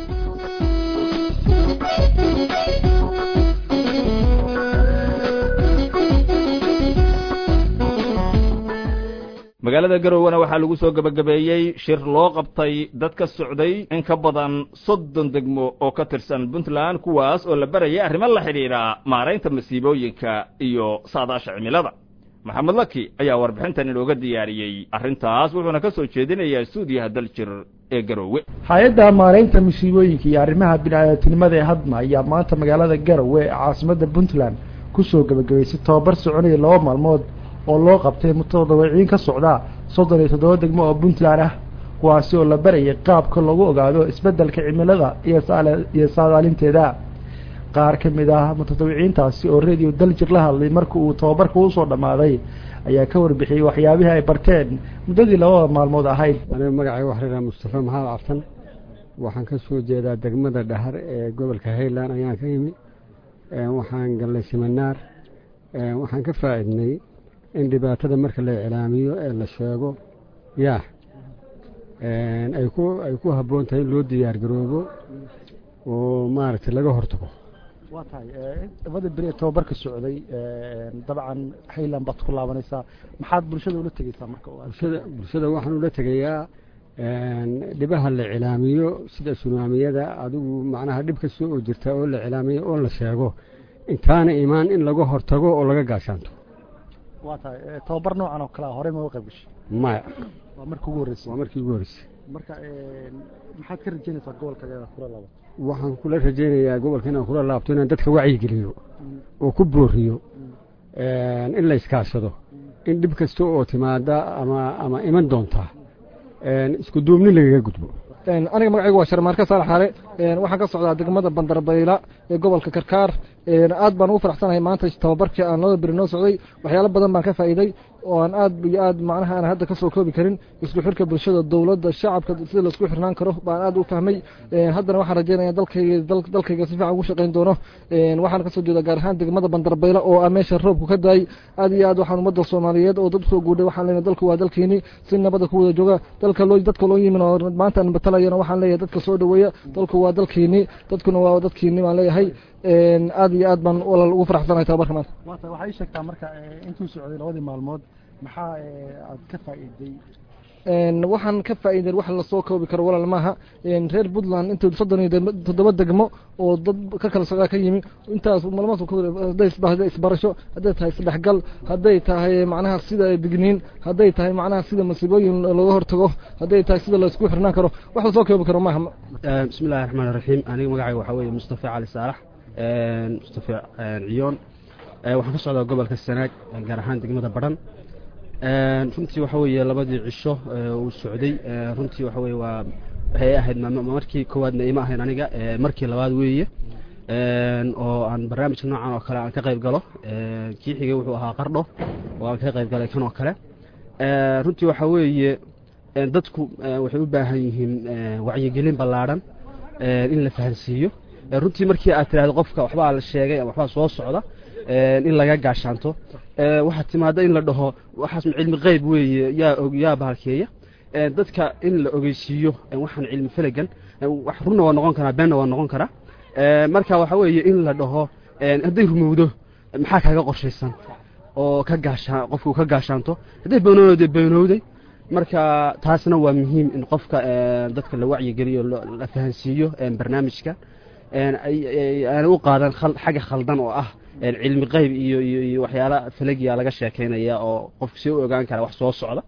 magaalada garowena waxaa lagu soo gebagabeeyey shir loo qabtay dad ka socday in ka badan soddon degmo oo ka tirsan puntland kuwaas oo la barayay arrimo la xidhiidha maaraynta masiibooyinka iyo saadaasha cimilada maxamed laki ayaa warbixintan inooga diyaariyey arrintaas wuxuuna ka soo jeedinayaa stuudiyaha daljir ee garoowe hay-adda maaraynta masiibooyinka iyo arrimaha bini-aadamtinimada ee hadma ayaa maanta magaalada garowe ee caasimadda puntland kusoo gebagabaysay tobabar soconaya laba maalmood oo loo qabtay mutadawiciin ka socda soddon iyo toddoba degmo oo puntland ah kuwaasi oo la barayay qaabka lagu ogaado isbeddelka cimilada iyo saadaalinteeda qaar ka mid ah mutadawiciintaasi oo radio daljir la hadlay marka uu tababarka usoo dhammaaday ayaa ka warbixiyey waxyaabihii ay barteen muddadii labada maalmood ahayd aniga magacay waxreeraa mustafa maxamed cabsan waxaan ka soo jeedaa degmada dhahar ee gobolka hayland ayaan ka imi waxaan gallay siminaar waxaan ka faa'iidnay in dhibaatada marka la iclaamiyo ee la sheego yaa ay ku ay ku habboon tahay in loo diyaar garoobo oo maaragtay laga hortago waa tahay labada beri ee tobabarka socday dabcan hayland baad ku laabanaysaa maxaad bulshada ula tegeysaa marka bulshada bulshada waxaan ula tegayaa dhibaha la cilaamiyo sida sunaamiyada adigu macnaha dhib kasta oo jirta oo la cilaamiyo oo la sheego intaana imaan in laga hortago oo laga gaashaanto waa tahay tobabar noocan oo kale a horey ma uga qayb gashay maya waa markii ugu horreysay waa markii ugu horreysay marka maxaad ka rajeynaysaa gobolka inaad kula laabato waxaan kula rajaynayaa gobolka inaan kula laabto inaan dadka wacyigeliyo oo ku booriyo in la iskaashado in dhib kasta oo timaada ama ama iman doonta isku duubni lagaga gudbo aniga magacaygu waa sharmaarka saalax xaale waxaan ka socdaa degmada bandarbayla ee gobolka karkaar aad baan ugu faraxsanahay maanta tababarkii aan laba beri noo socday waxyaalo badan baan ka faa'iiday oo aan aad iyo aad macnaha aan hadda kasoo koobi karin isku xirka bulshada dowladda shacabka sida laisku xirnaan karo baan aad u fahmay haddana waxaan rajeynaya dalkayga dalkayga si fiican ugu shaqayn doono waxaan kasoo jeeda gaar ahaan degmada bandarbayla oo ah meesha roobku ka daay aad iyo aad waxaan ummadda soomaaliyeed oo dad usoo guudhay waxaan leenahay dalku waa dalkiini si nabada ku wada jooga dalka loo dadka loo yimin oo maanta aan batalayana waxaan leeyahay dadka soo dhaweeya dalku waa dalkiini dadkuna waa dadkiini baan leeyahay aad iyo aad baan walaal ugu faraxsanahay tababarka maanta waata waxaa ii sheegtaa marka intuu socday labadii maalmood maxaa aad ka faa'iiday waxaan ka faa'iiday wax lasoo koobi karo walaal maaha reer puntland inta soddon iyo toddoba degmo oo dad ka kala socdaa ka yimi intaas malmaas hadday isbarasho hadday tahay isdhexgal hadday tahay macnaha sida digniin hadday tahay macnaha sida masiibooyin looga hortago hadday tahay sida laisku xirnaan karo wax lasoo koobi karo maaha bismi illahi raxmaan iraxiim aniga magacayga waxaa weeye mustafa cali saalax mustafa ciyoon waxaan ka socdaa gobolka sanaag gaar ahaan degmada badhan runtii waxa weeye labadii cisho uu socday runtii waxa weye waa waxay ahayd markii koowaadna ima ahayn aniga markii labaad weeye oo aan barnaamijka noocan oo kale aan ka qayb galo kii xigay wuxuu ahaa qardho oo aan ka qayb galay kan oo kale runtii waxa weeye dadku waxay u baahan yihiin wacyigelin ballaadhan in la fahansiiyo runtii markii aad tiraahdo qofka waxbaa la sheegay ama waxbaa soo socda in laga gaashaanto waxaa timaada in la dhaho waxaas cilmi qeyb weeye yaa og yaa bahalkeeya dadka in la ogeysiiyo waxaan cilmi felagan wax runna waa noqon karaa beenna waa noqon karaa marka waxa weeye in la dhaho hadday rumowdo maxaa kaaga qorshaysan oo ka gaashaan qofku ka gaashaanto hadday beenowday beenowday marka taasna waa muhiim in qofka dadka la wacyigeliyo la fahansiiyo barnaamijka aana u qaadan xagga khaldan oo ah cilmi qeyb iyo iyo waxyaala falagiya laga sheekeynaya oo qofku si u ogaan kara wax soo socda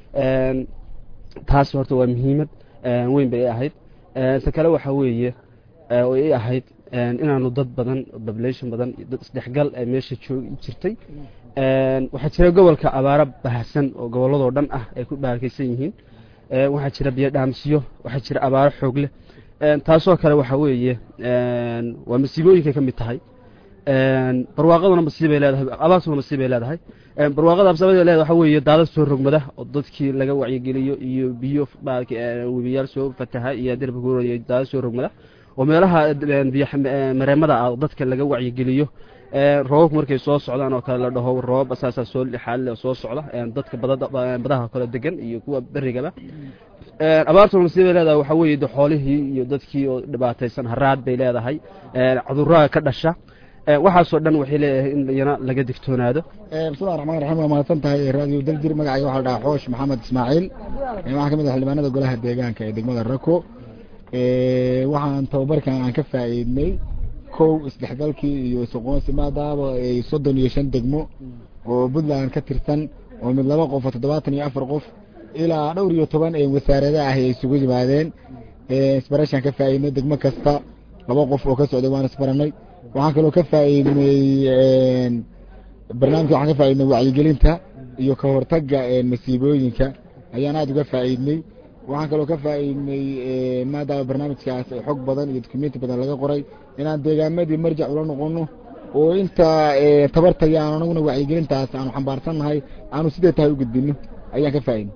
taas horta waa muhiimad weyn bay ahayd ta kale waxa weeye oo i ahayd inaanu dad badan population badan dad isdhexgal meesha joogi jirtay waxaa jira gobolka abaaro bahasan oo gobolladoo dhan ah ay ku baarkaysan yihiin waxaa jira biyo dhaamsiyo waxaa jira abaaro xoog leh taasoo kale waxa weeye waa masiibooyinkay ka mid tahay barwaaqaduna masiibay leedahay abaartuna masiibay leedahay barwaaqada absabada leedahay waxa weeye daadad soo rogmada oo dadkii laga wacyigeliyo iyo biyo webiyaal soo fataha iyo derbi guura iyo daadad soo rogmada oo meelaha biyo mareemada ah dadka laga wacyigeliyo roobabku markay soo socdaan oo kale la dhaho roobab asaasaa soo xaalile soo socda dadka badaha kale degan iyo kuwa berigaba abaartuna masiibay leedahay waxa weeye de xoolihii iyo dadkii oo dhibaataysan haraad bay leedahay cudurada ka dhasha waxaasoo dhan waxay leeyahay in iyana laga digtoonaado bismillahi raxmaan raxiim waa mahadsan tahay raadiyo daljir magacayga waxaa la dhahaa xoosh maxamed ismaaciil waxaa ka mid ah xildhibaanada golaha deegaanka ee degmada rako waxaan tababarkan aan ka faa'iidnay kow isdhexgalkii iyo isuqoonsi maadaaba ay soddon iyo shan degmo oo puntland ka tirsan oo mid laba qof oo toddobaatan iyo afar qof ilaa dhowr iyo toban ee wasaarada ah ay isugu yimaadeen isbarashaan ka faa'iidnay degmo kasta laba qof oo ka socday waan isbaranay waxaan kaloo ka faa'iidnay barnaamijka waxaan ka faa'iidnay wacyigelinta iyo ka hortagga masiibooyinka ayaan aada uga faa'iidnay waxaan kaloo ka faa'iidnay maadaama barnaamijkaas xog badan iyo dukumenti badan laga qoray inaan deegaamadii marjac ula noqono oo inta tabartaya aan anaguna wacyigelintaas aanu xambaarsannahay aanu sidee tahay u gudbino ayaan ka faa'iidnay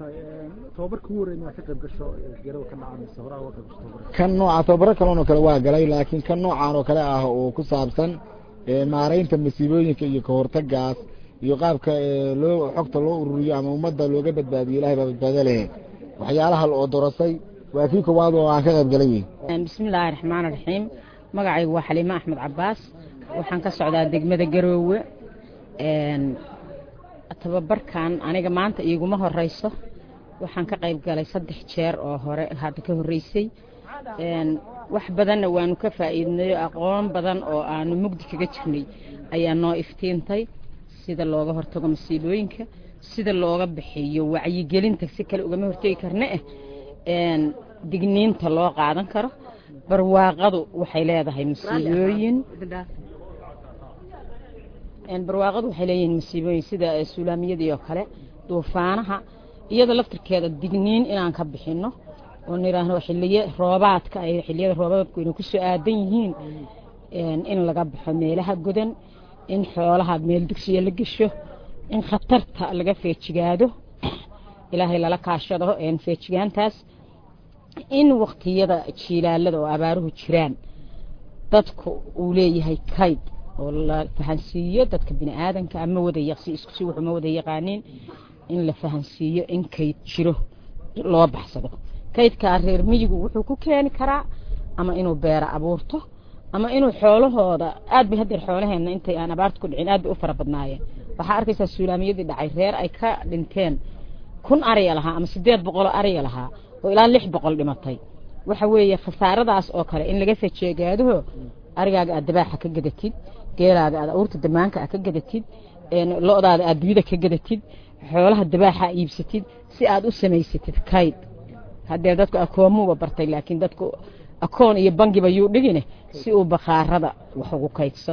kan nooca tababaro kaloon oo kale waa galay laakiin kan noocaan oo kale ah oo ku saabsan maaraynta masiibooyinka iyo kahortagaas iyo qaabka loo xogta loo ururiyo ama ummadda looga badbaadiyo ilahay baa badbaado lehe waxyaalaha la odorasay waa kii koowaad oo aan ka qayb galay wey bismillaahi raxmaani raxiim magacaygu waa xaliime axmed cabaas waxaan ka socdaa degmada garoowe tababarkan aniga maanta iiguma horeyso waxaan ka qayb galay saddex jeer oo hore hadda ka horreysay wax badanna waanu ka faa'iidnay aqoon badan oo aanu mugdi kaga jirnay ayaa noo iftiintay sida looga hortago masiibooyinka sida looga bixiyo wacyigelinta si kale ugama hortegi karna eh digniinta loo qaadan karo barwaaqadu waxay leedahay masiibooyin barwaaqadu waxay leeyihiin masiibooyin sida suulaamiyadii oo kale duufaanaha iyada laftirkeeda digniin inaan ka bixino oo nidhaahno xiliye roobaadka ay xiliyada roobaadku inay ku soo aadan yihiin in laga baxo meelaha godan in xoolaha meel dugsiya la gesho in khatarta laga feejigaado ilaahay lala kaashado feejigaantaas in waktiyada jiilaalada oo abaaruhu jiraan dadku uu leeyahay kayd oo la fahansiiyo dadka bini aadanka ama wada yaqsi isku si wuxuu ma wada yaqaaniin in la fahansiiyo in kayd jiro loo baxsado kaydkaa reer miyigu wuxuu ku keeni karaa ama inuu beera abuurto ama inuu xoolahooda aad bay haddeer xoolaheenna intay aan abaarta ku dhicin aad bay u fara badnaayeen waxaa arkaysaa suulaamiyadii dhacay reer ay ka dhinteen kun ariya lahaa ama siddeed boqoloo ariya lahaa oo ilaa lix boqol dhimatay waxa weeye khasaaradaas oo kale in laga fajeegaadaho arigaaga aad dabaaxa ka gadatid geelaaga aad awrta damaanka aad ka gadatid lo-daada aad duyada ka gadatid xoolaha dabaaxa iibsatid si aad u samaysatid kayd haddee dadku akoomuuba bartay laakiin dadku akoon iyo bangiba yuu dhigine si uu bakhaarada wax ugu kaydsado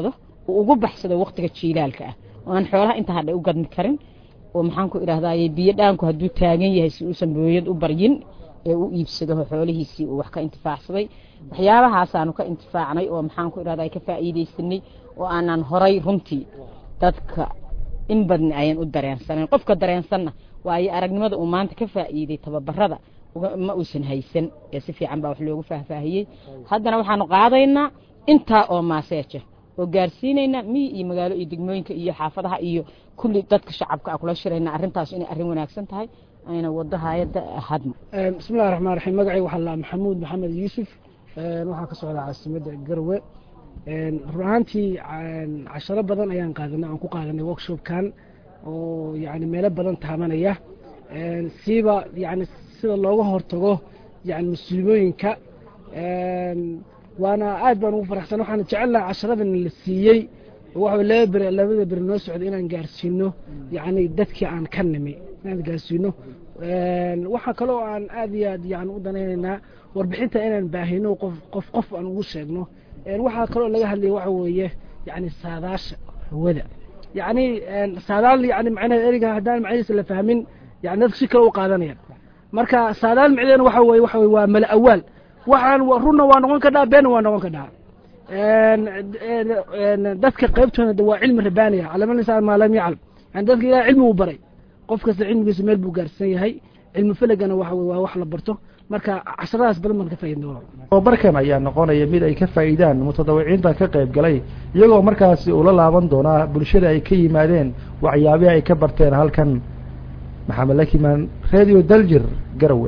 uu ugu baxsado waktiga jiilaalka ah oo aan xoolaha inta hadhay u gadmi karin oo maxaan ku idhahdaye biyo dhaanku hadduu taagan yahay si uusan booyad u baryin ee u iibsado xoolihiisii uu wax ka intifaacsaday waxyaabahaasaan ka intifaacnay oo maxaan ku idhahdaa ka faa'iidaysanay oo aanan horay runtii dadka in badni ayan u dareensanayn qofka dareensanna waayo aragnimada uu maanta ka faa'iiday tababarada ma uusan haysan ee si fiican baa wax loogu faahfaahiyey haddana waxaanu qaadaynaa intaa oo maaseeja oo gaarsiinaynaa miyi iyo magaalo iyo degmooyinka iyo xaafadaha iyo kulli dadka shacabka a kula shirayna arrintaas inay arrin wanaagsan tahay ayna wado hayadda hadma bismillahi raxmaan raxiim magacay waxaa la maxamuud maxamed yuusuf waxaa ka socdaa caasimadda garwe run ahaantii casharo badan ayaan qaadanay aan ku qaadanay workshopkan oo yani meelo badan taabanaya siiba yani sida looga hortago yani musiibooyinka waana aad baan ugu faraxsan waxaan jecelnaha casharadan la siiyey waxa laba beri labada beri noo socda inaan gaarsiino yani dadkii aan ka nimi inaan gaarsiino waxaa kaloo aan aad iyo aad yani u danaynaynaa warbixinta inaan baahino qof qof qof aan ugu sheegno waxaa kaloo laga hadlaya waxa weeye yani saadaasha hawada yani saadaal yani macnaheed eriga haddaan macnihiisa la fahmin yani dadka si kale u qaadanayaan marka saadaal micdeena waxa weye waxa weye waa mala awaal waxaan runna waa noqon kadhaa beenna waa noqon kadhaa dadka qaybtooda waa cilmi rabaaniya calama insaan maa lam yaclam yani dadka ilahay cilmi uu baray qof kasta cilmigiisa meel buu gaarsan yahay cilmi felagana waxa waa wax la barto marka casharadaas badan baan ka faaidno tababarkan ayaa noqonaya mid ay ka faa'iidaan mutadawiciinta ka qayb galay iyagoo markaasi ula laaban doonaa bulshada ay ka yimaadeen waxyaabihi ay ka barteen halkan maxamed lakimaan radio daljir garawe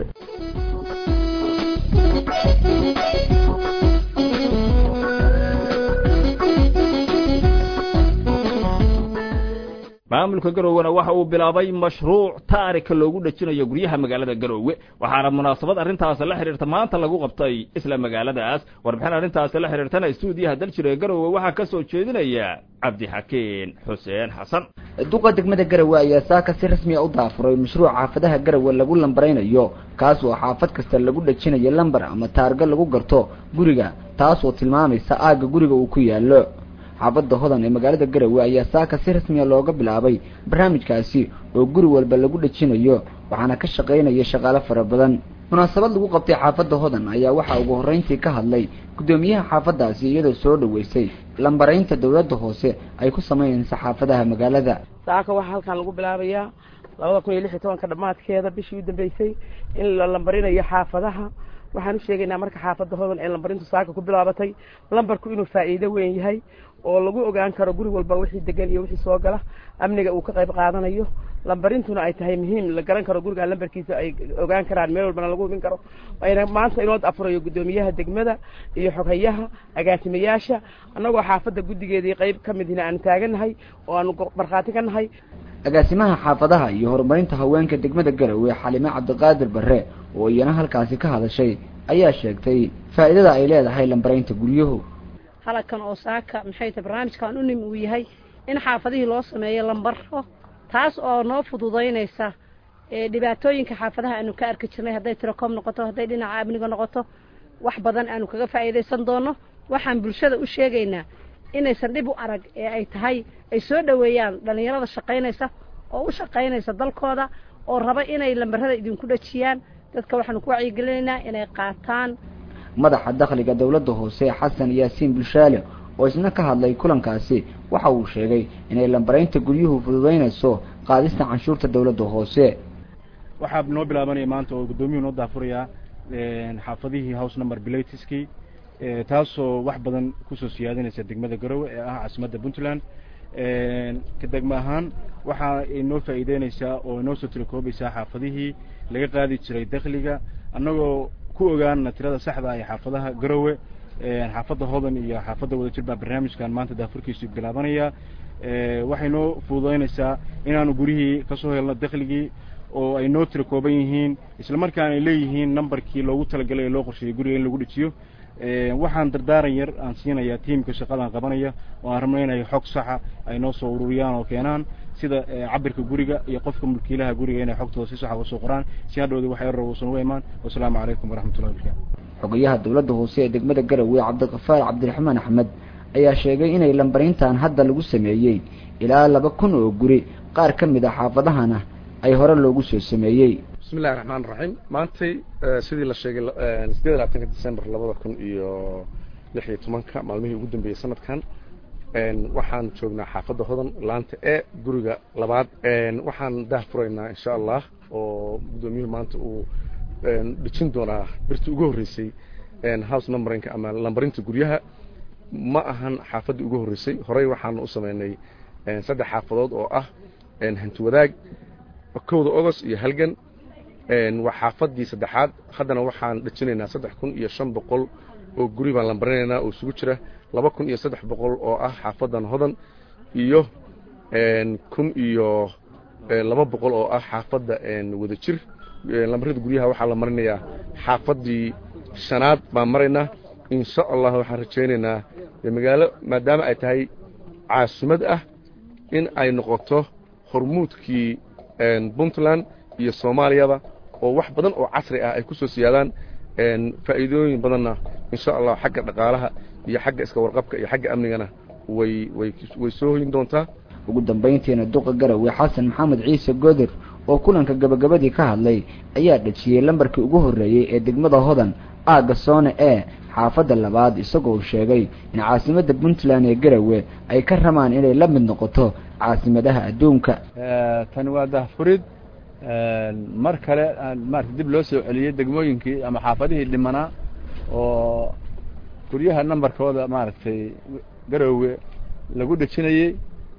maamulka garowena waxa uu bilaabay mashruuc taarika loogu dhejinayo guryaha magaalada garoowe waxaana munaasabad arrintaas la xidhiirta maanta lagu qabtay isla magaaladaas warbixin arrintaasi la xidhiirtana stuudiyaha daljira ee garoowe waxaa ka soo jeedinaya cabdixakiin xuseen xasan duqa degmada garawe ayaa saaka si rasmiya u daafuray mashruuc xaafadaha garawe lagu lambaraynayo kaas oo xaafad kasta lagu dhejinayo lambar ama taarga lagu garto guriga taas oo tilmaamaysa aagga guriga uu ku yaallo xaafadda hodan ee magaalada garawe ayaa saaka si rasmiya looga bilaabay barnaamijkaasi oo guri walba lagu dhejinayo waxaana ka shaqaynaya shaqaale fara badan munaasabad lagu qabtay xaafadda hodan ayaa waxaa ugu horreyntii ka hadlay guddoomiyaha xaafaddaasi iyadoo soo dhoweysay lambaraynta dowladda hoose ay ku samaynaysa xaafadaha magaalada saaka waxaa halkan lagu bilaabayaa labada kun iyo lix iyo tobanka dhammaadkeeda bishii u dambeysay in la lambarinayo xaafadaha waxaan u sheegaynaa marka xaafadda hodan ee lambarintu saaka ku bilaabatay lambarku inuu faa'iido weyn yahay oo lagu ogaan karo guri walba wixii degan iyo wixii soo gala amniga uu ka qayb qaadanayo lambarintuna ay tahay muhiim la garan karo guriga lambarkiisa ay ogaan karaan meel walbana lagu hubin karo ayna maanta inoo afurayo guddoomiyaha degmada iyo xoghayaha agaasimayaasha annagoo xaafadda guddigeedii qayb ka midina aanu taagannahay oo aanu markhaati ka nahay agaasimaha xaafadaha iyo horumarinta haweenka degmada garawe xalime cabdiqaadir barre oo iyana halkaasi ka hadashay ayaa sheegtay faa'iidada ay leedahay lambaraynta guryuhu halkan oo saaka maxay tahay barnaamijkan u nim uu yahay in xaafadihii loo sameeyo lambaro taas oo noo fududaynaysa dhibaatooyinka xaafadaha aanu ka arki jirnay hadday tilecom noqoto hadday dhinaca amniga noqoto wax badan aanu kaga faa'iidaysan doono waxaan bulshada u sheegaynaa inaysan dhib u arag ee ay tahay ay soo dhoweeyaan dhallinyarada shaqaynaysa oo u shaqaynaysa dalkooda oo raba inay lambarada idinku dhajiyaan dadka waxaanu ku wacyigelinaynaa inay qaataan madaxa dakhliga dowladda hoose xasan yaasiin bulshaale oo isna ka hadlay kulankaasi waxa uu sheegay inay lambaraynta guryuhu fududaynayso qaadista canshuurta dowladda hoose waxaa noo bilaabanaya maanta oo guddoomiyuhu noo daafurayaa xaafadihii house number bilatiskii taasoo wax badan kusoo siyaadinaysa degmada garowe ee ah caasimadda puntland ka degmo ahaan waxa ay noo faa'iideynaysaa oo inoo soo tirakoobaysaa xaafadihii laga qaadi jiray dakhliga annagoo ku ogaana tirada saxda ee xaafadaha garowe xaafadda hodan iyo xaafadda wadajir baa barnaamijkan maanta daafurkiisu bilaabanaya waxay noo fududaynaysaa inaanu gurihii kasoo helno dakhligii oo ay noo tira kooban yihiin isla markaana ay leeyihiin nambarkii loogu talagalay ee loo qorsheeyey guriga in lagu dhejiyo waxaan dardaaran yar aan siinayaa tiimka shaqadan qabanaya oo aan rabno inay xog saxa ay noo soo ururiyaan oo keenaan sida cabirka guriga iyo qofka mulkiilaha guriga inay xogtooda si saxa uga soo qoraan si hadhowda wax yar uusan uga imaan wasalaamu calaykum waraxmatullahi wabarakatu xogayaha dowladda hoose ee degmada garowe cabdiqafaar cabdiraxmaan axmed ayaa sheegay inay lambarintan hadda lagu sameeyey ilaa laba kun oo guri qaar ka mid a xaafadahana ay hore loogu soo sameeyey bismi illahi raxmaan raxiim maantay sidii la sheegay sideed iyo labaatanka december labada kun iyo lix iyo tobanka maalmihii ugu dambeeyey sanadkan waxaan joognaa xaafadda hodan laanta e guriga labaad waxaan daah furaynaa insha allah oo guddoomiyuhu maanta uu dhejin doonaa birtii ugu horreysay house numberinka ama lambarinta guryaha ma ahan xaafaddii ugu horreysay horey waxaanu u sameynay saddex xaafadood oo ah hanti wadaag kowda ogost iyo halgan waa xaafaddii saddexaad haddana waxaan dhejinaynaa saddex kun iyo shan boqol oo guri baan lambarinaynaa oo isugu jira laba kun iyo saddex boqol oo ah xaafaddan hodan iyo kun iyo laba boqol oo ah xaafadda wada jir lambarada guryaha waxaa la marinayaa xaafaddii shanaad baan maraynaa insha allah waxaan rajaynaynaa magaalo maadaama ay tahay caasimad ah in ay noqoto hormuudkii puntland iyo soomaaliyaba oo wax badan oo casri ah ay ku soo siyaadaan faa'iidooyin badanna insha allah xagga dhaqaalaha iyo xagga iska warqabka iyo xagga amnigana way way way soo hoyin doontaa ugu dambayntiina duqa garowe xasan maxamed ciise godir oo kulanka gabagabadii ka hadlay ayaa dhejiyey lambarkii ugu horreeyey ee degmada hodan aagga soone ee xaafadda labaad isagoo sheegay in caasimadda puntland ee garowe ay ka rabaan inay la mid noqoto caasimadaha adduunka tani waa dahfurid mar kale maarata dib loo soo celiyey degmooyinkii ama xaafadihii dhimanaa oo guryaha nambarkooda maaragtay garowe lagu dhejinayey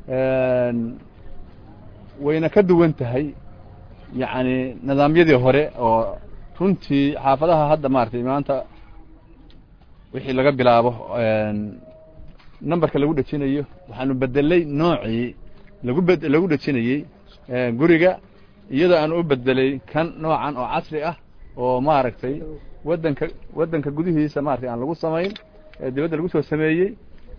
wayna ka duwan tahay yacni nidaamyadii hore oo runtii xaafadaha hadda maaragtay maanta wixii laga bilaabo nambarka lagu dhejinayo waxaanu bedelay noocii lagu bed lagu dhejinayey guriga iyadoo aan u bedelay kan noocan oo casri ah oo maaragtay waddanka waddanka gudihiisa maratay aan lagu samayn dibadda lagu soo sameeyey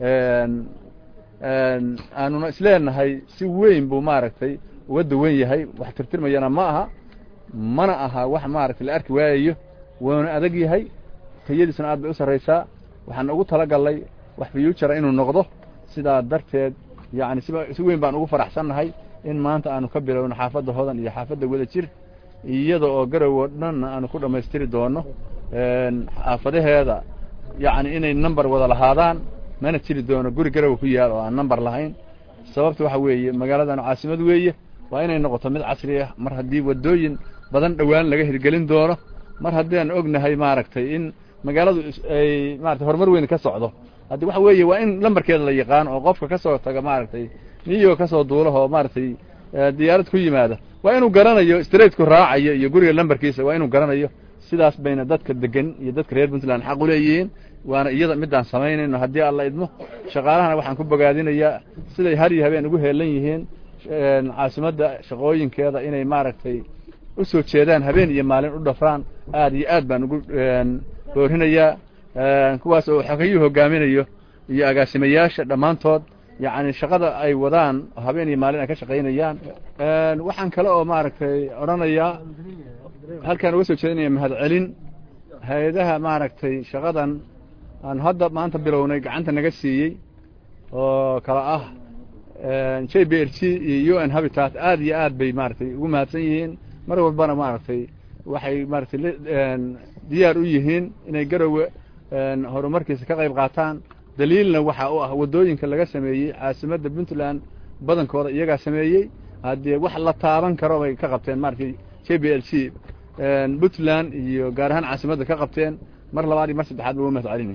aanuna isleenahay si weyn buu maaragtay uga duwan yahay wax tirtirmayana ma aha mana aha wax maaragtay la arki waayayo wuuna adag yahay tayadiisuna aad bay u sarraysaa waxaan ugu talagalnay wax future inuu noqdo sidaa darteed yacni siba si weyn baan ugu faraxsannahay in maanta aanu ka bilowno xaafadda hodan iyo xaafadda wada jir iyada oo garowo dhanna aanu ku dhammaystiri doono xaafadaheeda yacni inay number wada lahaadaan mana jiri doono guri garowe ku yaal oo aan number lahayn sababta waxa weeye magaaladan caasimad weeye waa inay noqoto mid casri ah mar haddii waddooyin badan dhowaan laga hirgelin doono mar haddii aan ognahay maaragtay in magaaladu ay maratay horumar weyn ka socdo haddi waxa weeye waa in lambarkeeda la yaqaan oo qofka ka soo taga maaragtay niyo ka soo duulaha oo maaragtay diyaarad ku yimaada waa inuu garanayo straightku raacayo iyo guriga lambarkiisa waa inuu garanayo sidaas bayna dadka degan iyo dadka reer puntland xaq u leeyihiin waana iyada midaan samaynayno haddii alla idmo shaqaalahana waxaan ku bogaadinayaa siday har iyo habeen ugu heelan yihiin caasimadda shaqooyinkeeda inay maaragtay u soo jeedaan habeen iyo maalin u dhafraan aad iyo aad baan ugu boorinayaa kuwaas oo xogayuu hogaaminayo iyo agaasimayaasha dhammaantood yacni shaqada ay wadaan habeen iyo maalin ay ka shaqaynayaan waxaan kale oo maaragtay odhanayaa halkaan uga soo jeedinaya mahadcelin hay-adaha maaragtay shaqadan aan hadda maanta bilownay gacanta naga siiyey oo kala ah j b r g iyo u n habitat aad iyo aad bay maaragtay ugu mahadsan yihiin mar walbana maaragtay waxay maaragtay diyaar u yihiin inay garowe horumarkiisa ka qayb qaataan daliilna waxa u ah waddooyinka laga sameeyey caasimadda puntland badankooda iyagaa sameeyey haddee wax la taaban karo bay ka qabteen maaragtay j b l c puntland iyo gaar ahaan caasimadda ka qabteen mar labaad iyo mar saddexaad ba uga mahad celinay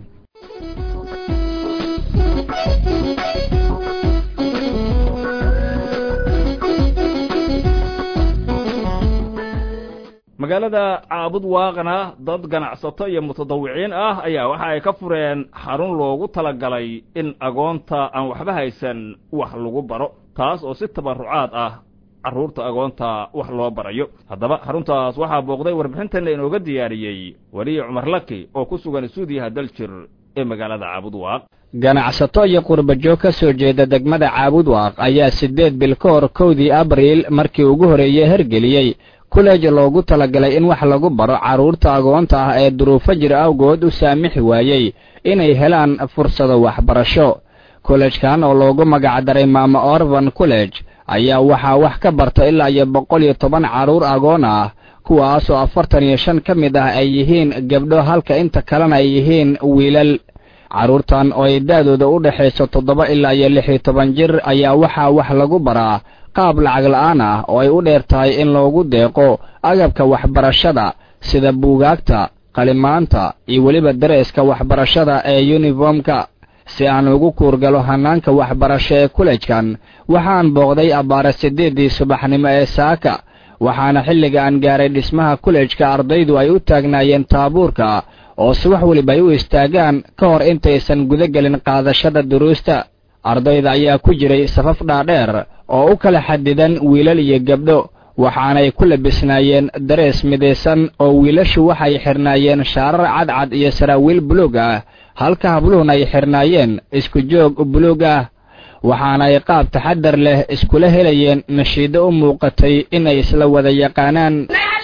magaalada caabud waaqna dad ganacsato iyo mutadawiciin ah ayaa waxa ay ka fureen xarun loogu talagalay in agoonta aan waxba haysan wax lagu baro taas oo si tabarrucaad ah carruurta agoonta wax loo barayo haddaba xaruntaas waxaa booqday warbixintanna inooga diyaariyey weliyi cumar laki oo ku sugan suudiyaha daljir ee magaalada caabud waaq ganacsato iyo qurbajoog ka soo jeeda degmada caabud waaq ayaa siddeed bil ka hor kowdii abriil markii ugu horreeyey hergeliyey kuleej loogu talagalay in wax lagu baro carruurta agoonta ah ee duruufo jir awgood u saamixi waayey inay helaan fursado waxbarasho kolleejkan oo loogu magacdaray maama orban college ayaa waxaa wax ka barta ilaa iyo boqol iyo toban carruur agoon ah kuwaasoo afartan iyo shan ka mid ah ay yihiin gabdho halka inta kalena ay yihiin wiilal carruurtan oo ay da'dooda u dhexayso toddoba ilaa iyo lix iyo toban jir ayaa waxaa wax lagu baraa qaab lacag la'aan ah oo ay u dheer tahay in loogu deeqo agabka waxbarashada sida buugaagta qalimaanta iyo weliba dareeska waxbarashada ee yuniformka si aan ugu kuurgalo hannaanka waxbarasho ee kulejkan waxaan booqday abbaare siddeeddii subaxnimo ee saaka waxaana xilliga aan gaaray dhismaha kulejka ardaydu ay u taagnaayeen taabuurka oo subax weliba ay u istaagaan ka hor intaysan guda gelin qaadashada duruusta ardayda ayaa ku jiray safaf dhaadheer oo u kala xadidan wiilal iyo gabdho waxaanay ku labisnaayeen darees midaysan oo wiilashu waxay xidhnaayeen shaarar cadcad iyo saraawiil buluug ah halka habluhun ay xidhnaayeen isku joog buluug ah waxaana ay qaab taxadar leh iskula helayeen nashiiddo u muuqatay inay isla wada yaqaanaan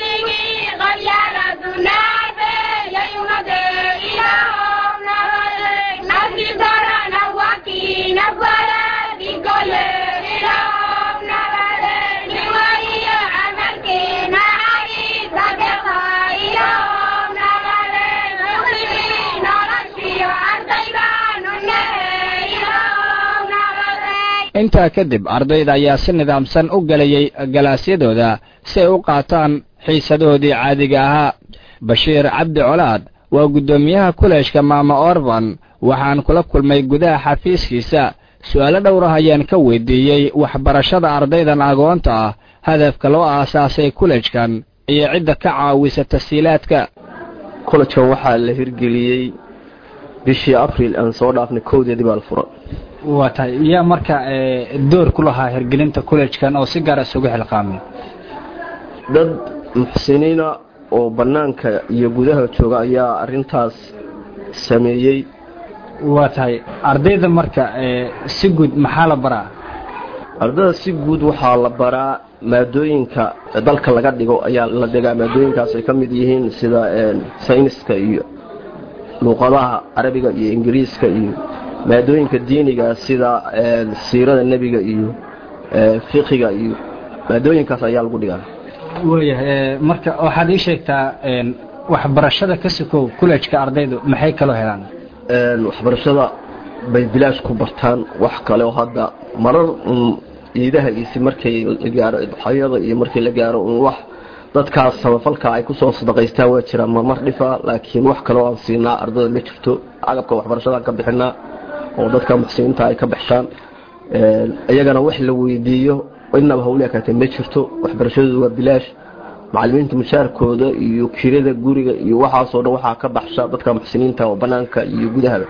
intaa kadib ardayda ayaa si nidaamsan u gelayay galaasyadooda si ay u qaataan xiisadahoodii caadiga ahaa bashiir cabdi colaad waa guddoomiyaha kuleejka maama orban waxaan kula kulmay gudaha xafiiskiisa su'aalo dhowrah ayaan ka weydiiyey waxbarashada ardaydan agoonta ah hadafka loo aasaasay kulejkan iyo cidda ka caawisa tasiilaadka kolejkan waxaa la hirgeliyey bishii abril aan soo dhaafnay kowdeedii baa la furay waa tahay yaa marka door ku lahaa hirgelinta kulejkan oo si gaara isugu xilqaamay dad muxsiniina oo bannaanka iyo gudaha jooga ayaa arintaas sameeyey waa tahay ardayda marka si guud maxaa la baraa ardayda si guud waxaa la baraa maadooyinka dalka laga dhigo ayaa la dhigaa maadooyinkaas ay ka mid yihiin sida sayniska iyo luuqadaha carabiga iyo ingiriiska iyo maadooyinka diiniga sida siirada nebiga iyo fiqiga iyo maadooyinkaas ayaa lagu dhigaa waayahay marka waxaad ii sheegtaa waxbarashada ka sokow kulejka ardaydu maxay kaloo helaan waxbarashada bay bilaash ku bartaan wax kale oo hadda marar ciidaha isi markay la gaaro idxayada iyo markii la gaaro un wax dadkaas samafalka ay kusoo sadaqaystaan waa jiraan marmar dhifa laakiin wax kaleo aan siinaa ardayda ma jirto agabka waxbarashadaan ka bixinaa oo dadka muxsiniinta ay ka baxshaan iyagana wax la weydiiyo inaba hawle kaatee ma jirto waxbarashadoodu waa bilaash macalimiinta mushaarkooda iyo kirada guriga iyo waxaasoo dhan waxaa ka baxsha dadka muxsiniinta oo banaanka iyo gudahaba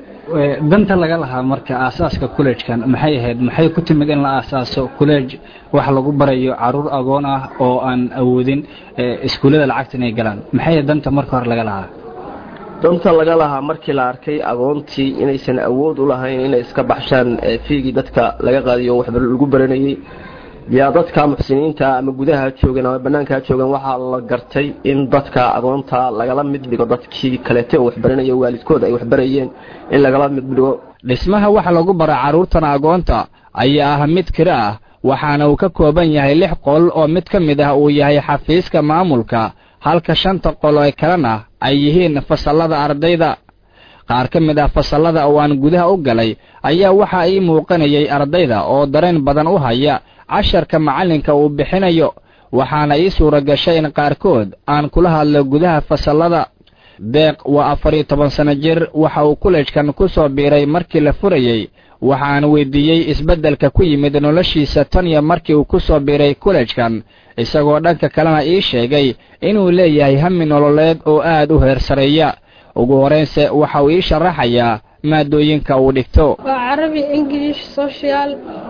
danta laga lahaa marka aasaaska kulejkan maxay ahayd maxay ku timid in la aasaaso kuleej wax lagu barayo caruur agoon ah oo aan awoodin iskuullada lacagta inay galaan maxay danta marka hore laga lahaa danta laga lahaa markii la arkay agoontii inaysan awood u lahayn inay iska baxshaan fiigii dadka laga qaadiyo wax lagu baranayey yaa dadka muxsiniinta ama gudaha joogan ama banaanka joogan waxaa la gartay in dadka agoonta lagala mid dhigo dadkii kaleete oo waxbaranaya waalidkood ay waxbarayeen in lagala mid dhigo dhismaha waxa lagu bara carruurtan agoonta ayaa ah mid kira ah waxaana uu ka kooban yahay lix qol oo mid ka mid ah uu yahay xafiiska maamulka halka shanta qol ee kalena ay yihiin fasallada ardayda qaar ka mid ah fasallada oo aan gudaha u galay ayaa waxaa ii muuqanayay ardayda oo dareen badan u haya casharka macallinka uu bixinayo waxaana ii suura gashay in qaarkood aan kula hadlo gudaha fasallada deeq waa afar iyo toban sanno jir waxa uu kulejkan ku soo biiray markii la furayey waxaan weydiiyey isbeddelka ku yimid noloshiisa tan iyo markii uu ku soo biiray kulejkan isagoo dhanka kalena ii sheegay inuu leeyahay hami nololeed oo aad u heer sareeya ugu horraynse waxa uu ii sharaxayaa maadooyinka uu dhigto waa carabi ingilish social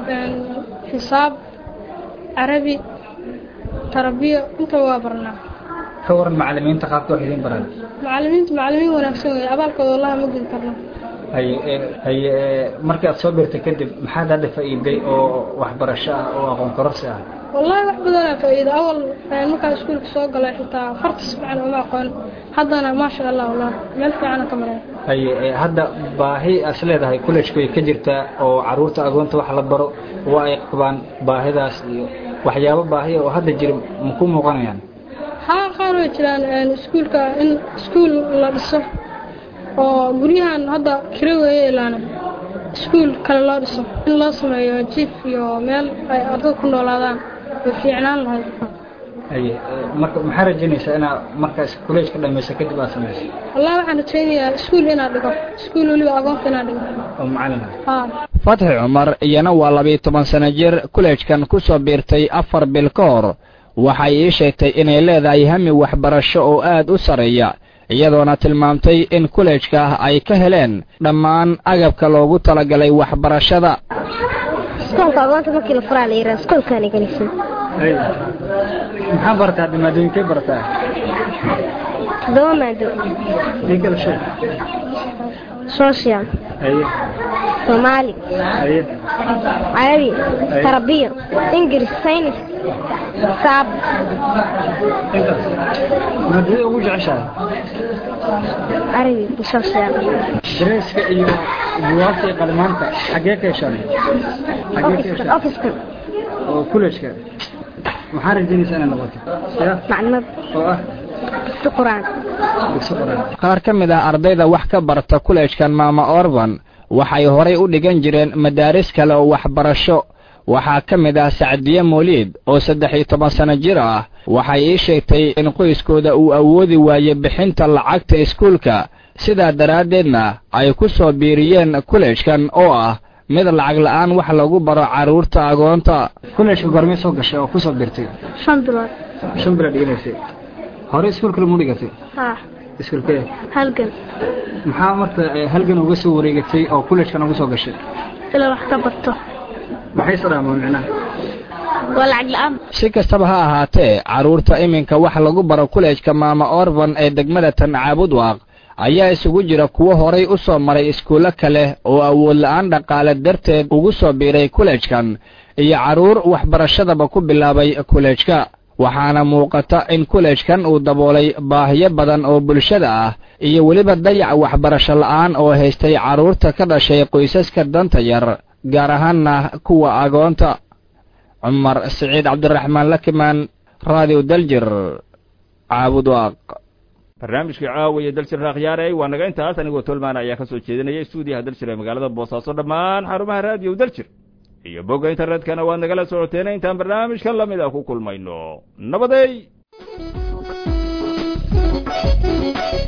xisaab carabi tarbiyo inta waa barnaa ka waran macalimiinta qaabka wax idiin baraan macalimiintu macalimiin wanaagsan wey abaalkooda wallahi ma gudi karno haye haye markii aad soo birtay kadib maxaad hadda faa'iiday oo waxbarasho ah oo aqoon kororsi ah wallahi wax badanaa faa'iida awal markaan iskuulka soo galay xitaa farta si fiican uma aqoon haddana maasha allah wallahi meel fiicana ka maraya haye hadda baahi as leedahay collejku way ka jirtaa oo caruurta agoonta wax la baro waa ay qabaan baahidaas iyo waxyaabo baahiya oo hadda jira ma ku muuqanayaan haa qaar way jiraan iskuulka in iskuul la dhiso oo guryahan hadda kira weeye ilaana iskuul kale loo dhiso in loo sameeyo jiif iyo meel ay ardada ku noolaadaan way fiicnaan lahayd haye marka maxaa rajaynaysaa inaa markaas college ka dhamaysa kadib aad samayso wallahi waxaan rajaynayaa iskuul inaad dhigo iskuul weliba agoonta inaad dhigo oo macalin haa fatxi cumar iyana waa labiyo toban sano jir kuleejkan ku soo biirtay afar bil ka hor waxay ii sheegtay inay leedahay hami waxbarasho oo aad u sarreeya iyadoona tilmaamtay in kuleejka ay ka heleen dhammaan agabka loogu talagalay waxbarashada iskoolka agoonta markii la furaa la yidhaha iskoolkaani gelisay maxaa bartaa hadda maadooyinkay bartaa toddoba maado ii kala sheeg social haye soomaali haye carabi tarabiya ingiriis saynis saab intaas maadada ugu jeceshahay carabi iyo social dareeska iyo buwaagta iyo qalimaanta xaggee ka heshaan xaggee ka heshaan ofiskan oo kuleejka maxaa rajaynaysaa inay noqoto ya maclimad oo ah dugsi quraan dugsi quraan qaar ka mid ah ardayda wax ka barta kuleejkan maama orban waxay horay u dhigan jireen madaaris kale oo waxbarasho waxaa ka mid ah sacdiye mooliid oo saddex iyo toban sano jir ah waxay ii sheegtay in qoyskooda uu awoodi waaye bixinta lacagta iskuulka sidaa daraaddeedna ay ku soo biiriyeen kuleejkan oo ah mid lacag la'aan wax lagu baro carruurta agoonta kuleejka goormee soo gashay oo ku soo biirtay shan bilood shan bilood dhiganaysay hore iskuulka lamu dhigatay haa iskuulkee halgan maxaa marka halgan uga soo wareegatay oo kuleejkan ugu soo gashay ilaa wax ka barto maxay sadhaama micnaha waa lacag la'aan si kastaba ha ahaatee carruurta iminka wax lagu baro kuleejka maama orban ee degmada tan caabudwaaq ayaa isugu jira kuwo horay u soo maray iskuullo kale oo awood la'aan dhaqaale darteed ugu soo biiray kuleejkan iyo carruur waxbarashadaba ku bilaabay kuleejka waxaana muuqata in kuleejkan uu daboolay baahiyo badan oo bulshada ah iyo weliba dayac waxbarasho la'aan oo haystay carruurta ka dhashay qoysaska danta yar gaar ahaanna kuwa agoonta cumar siciid cabdiraxmaan lakimaan raadiyo daljir caabudwaaq barnaamijkii caawiya daljir raakhyaaray waa naga intaas anigoo tolmaan ayaa ka soo jeedinaya stuudiyaha daljir ee magaalada boosaaso dhammaan xarumaha raadiyo daljir iyo bogga internetkana waad nagala socoteena intaan barnaamijkan lamid a ku kulmayno nabadey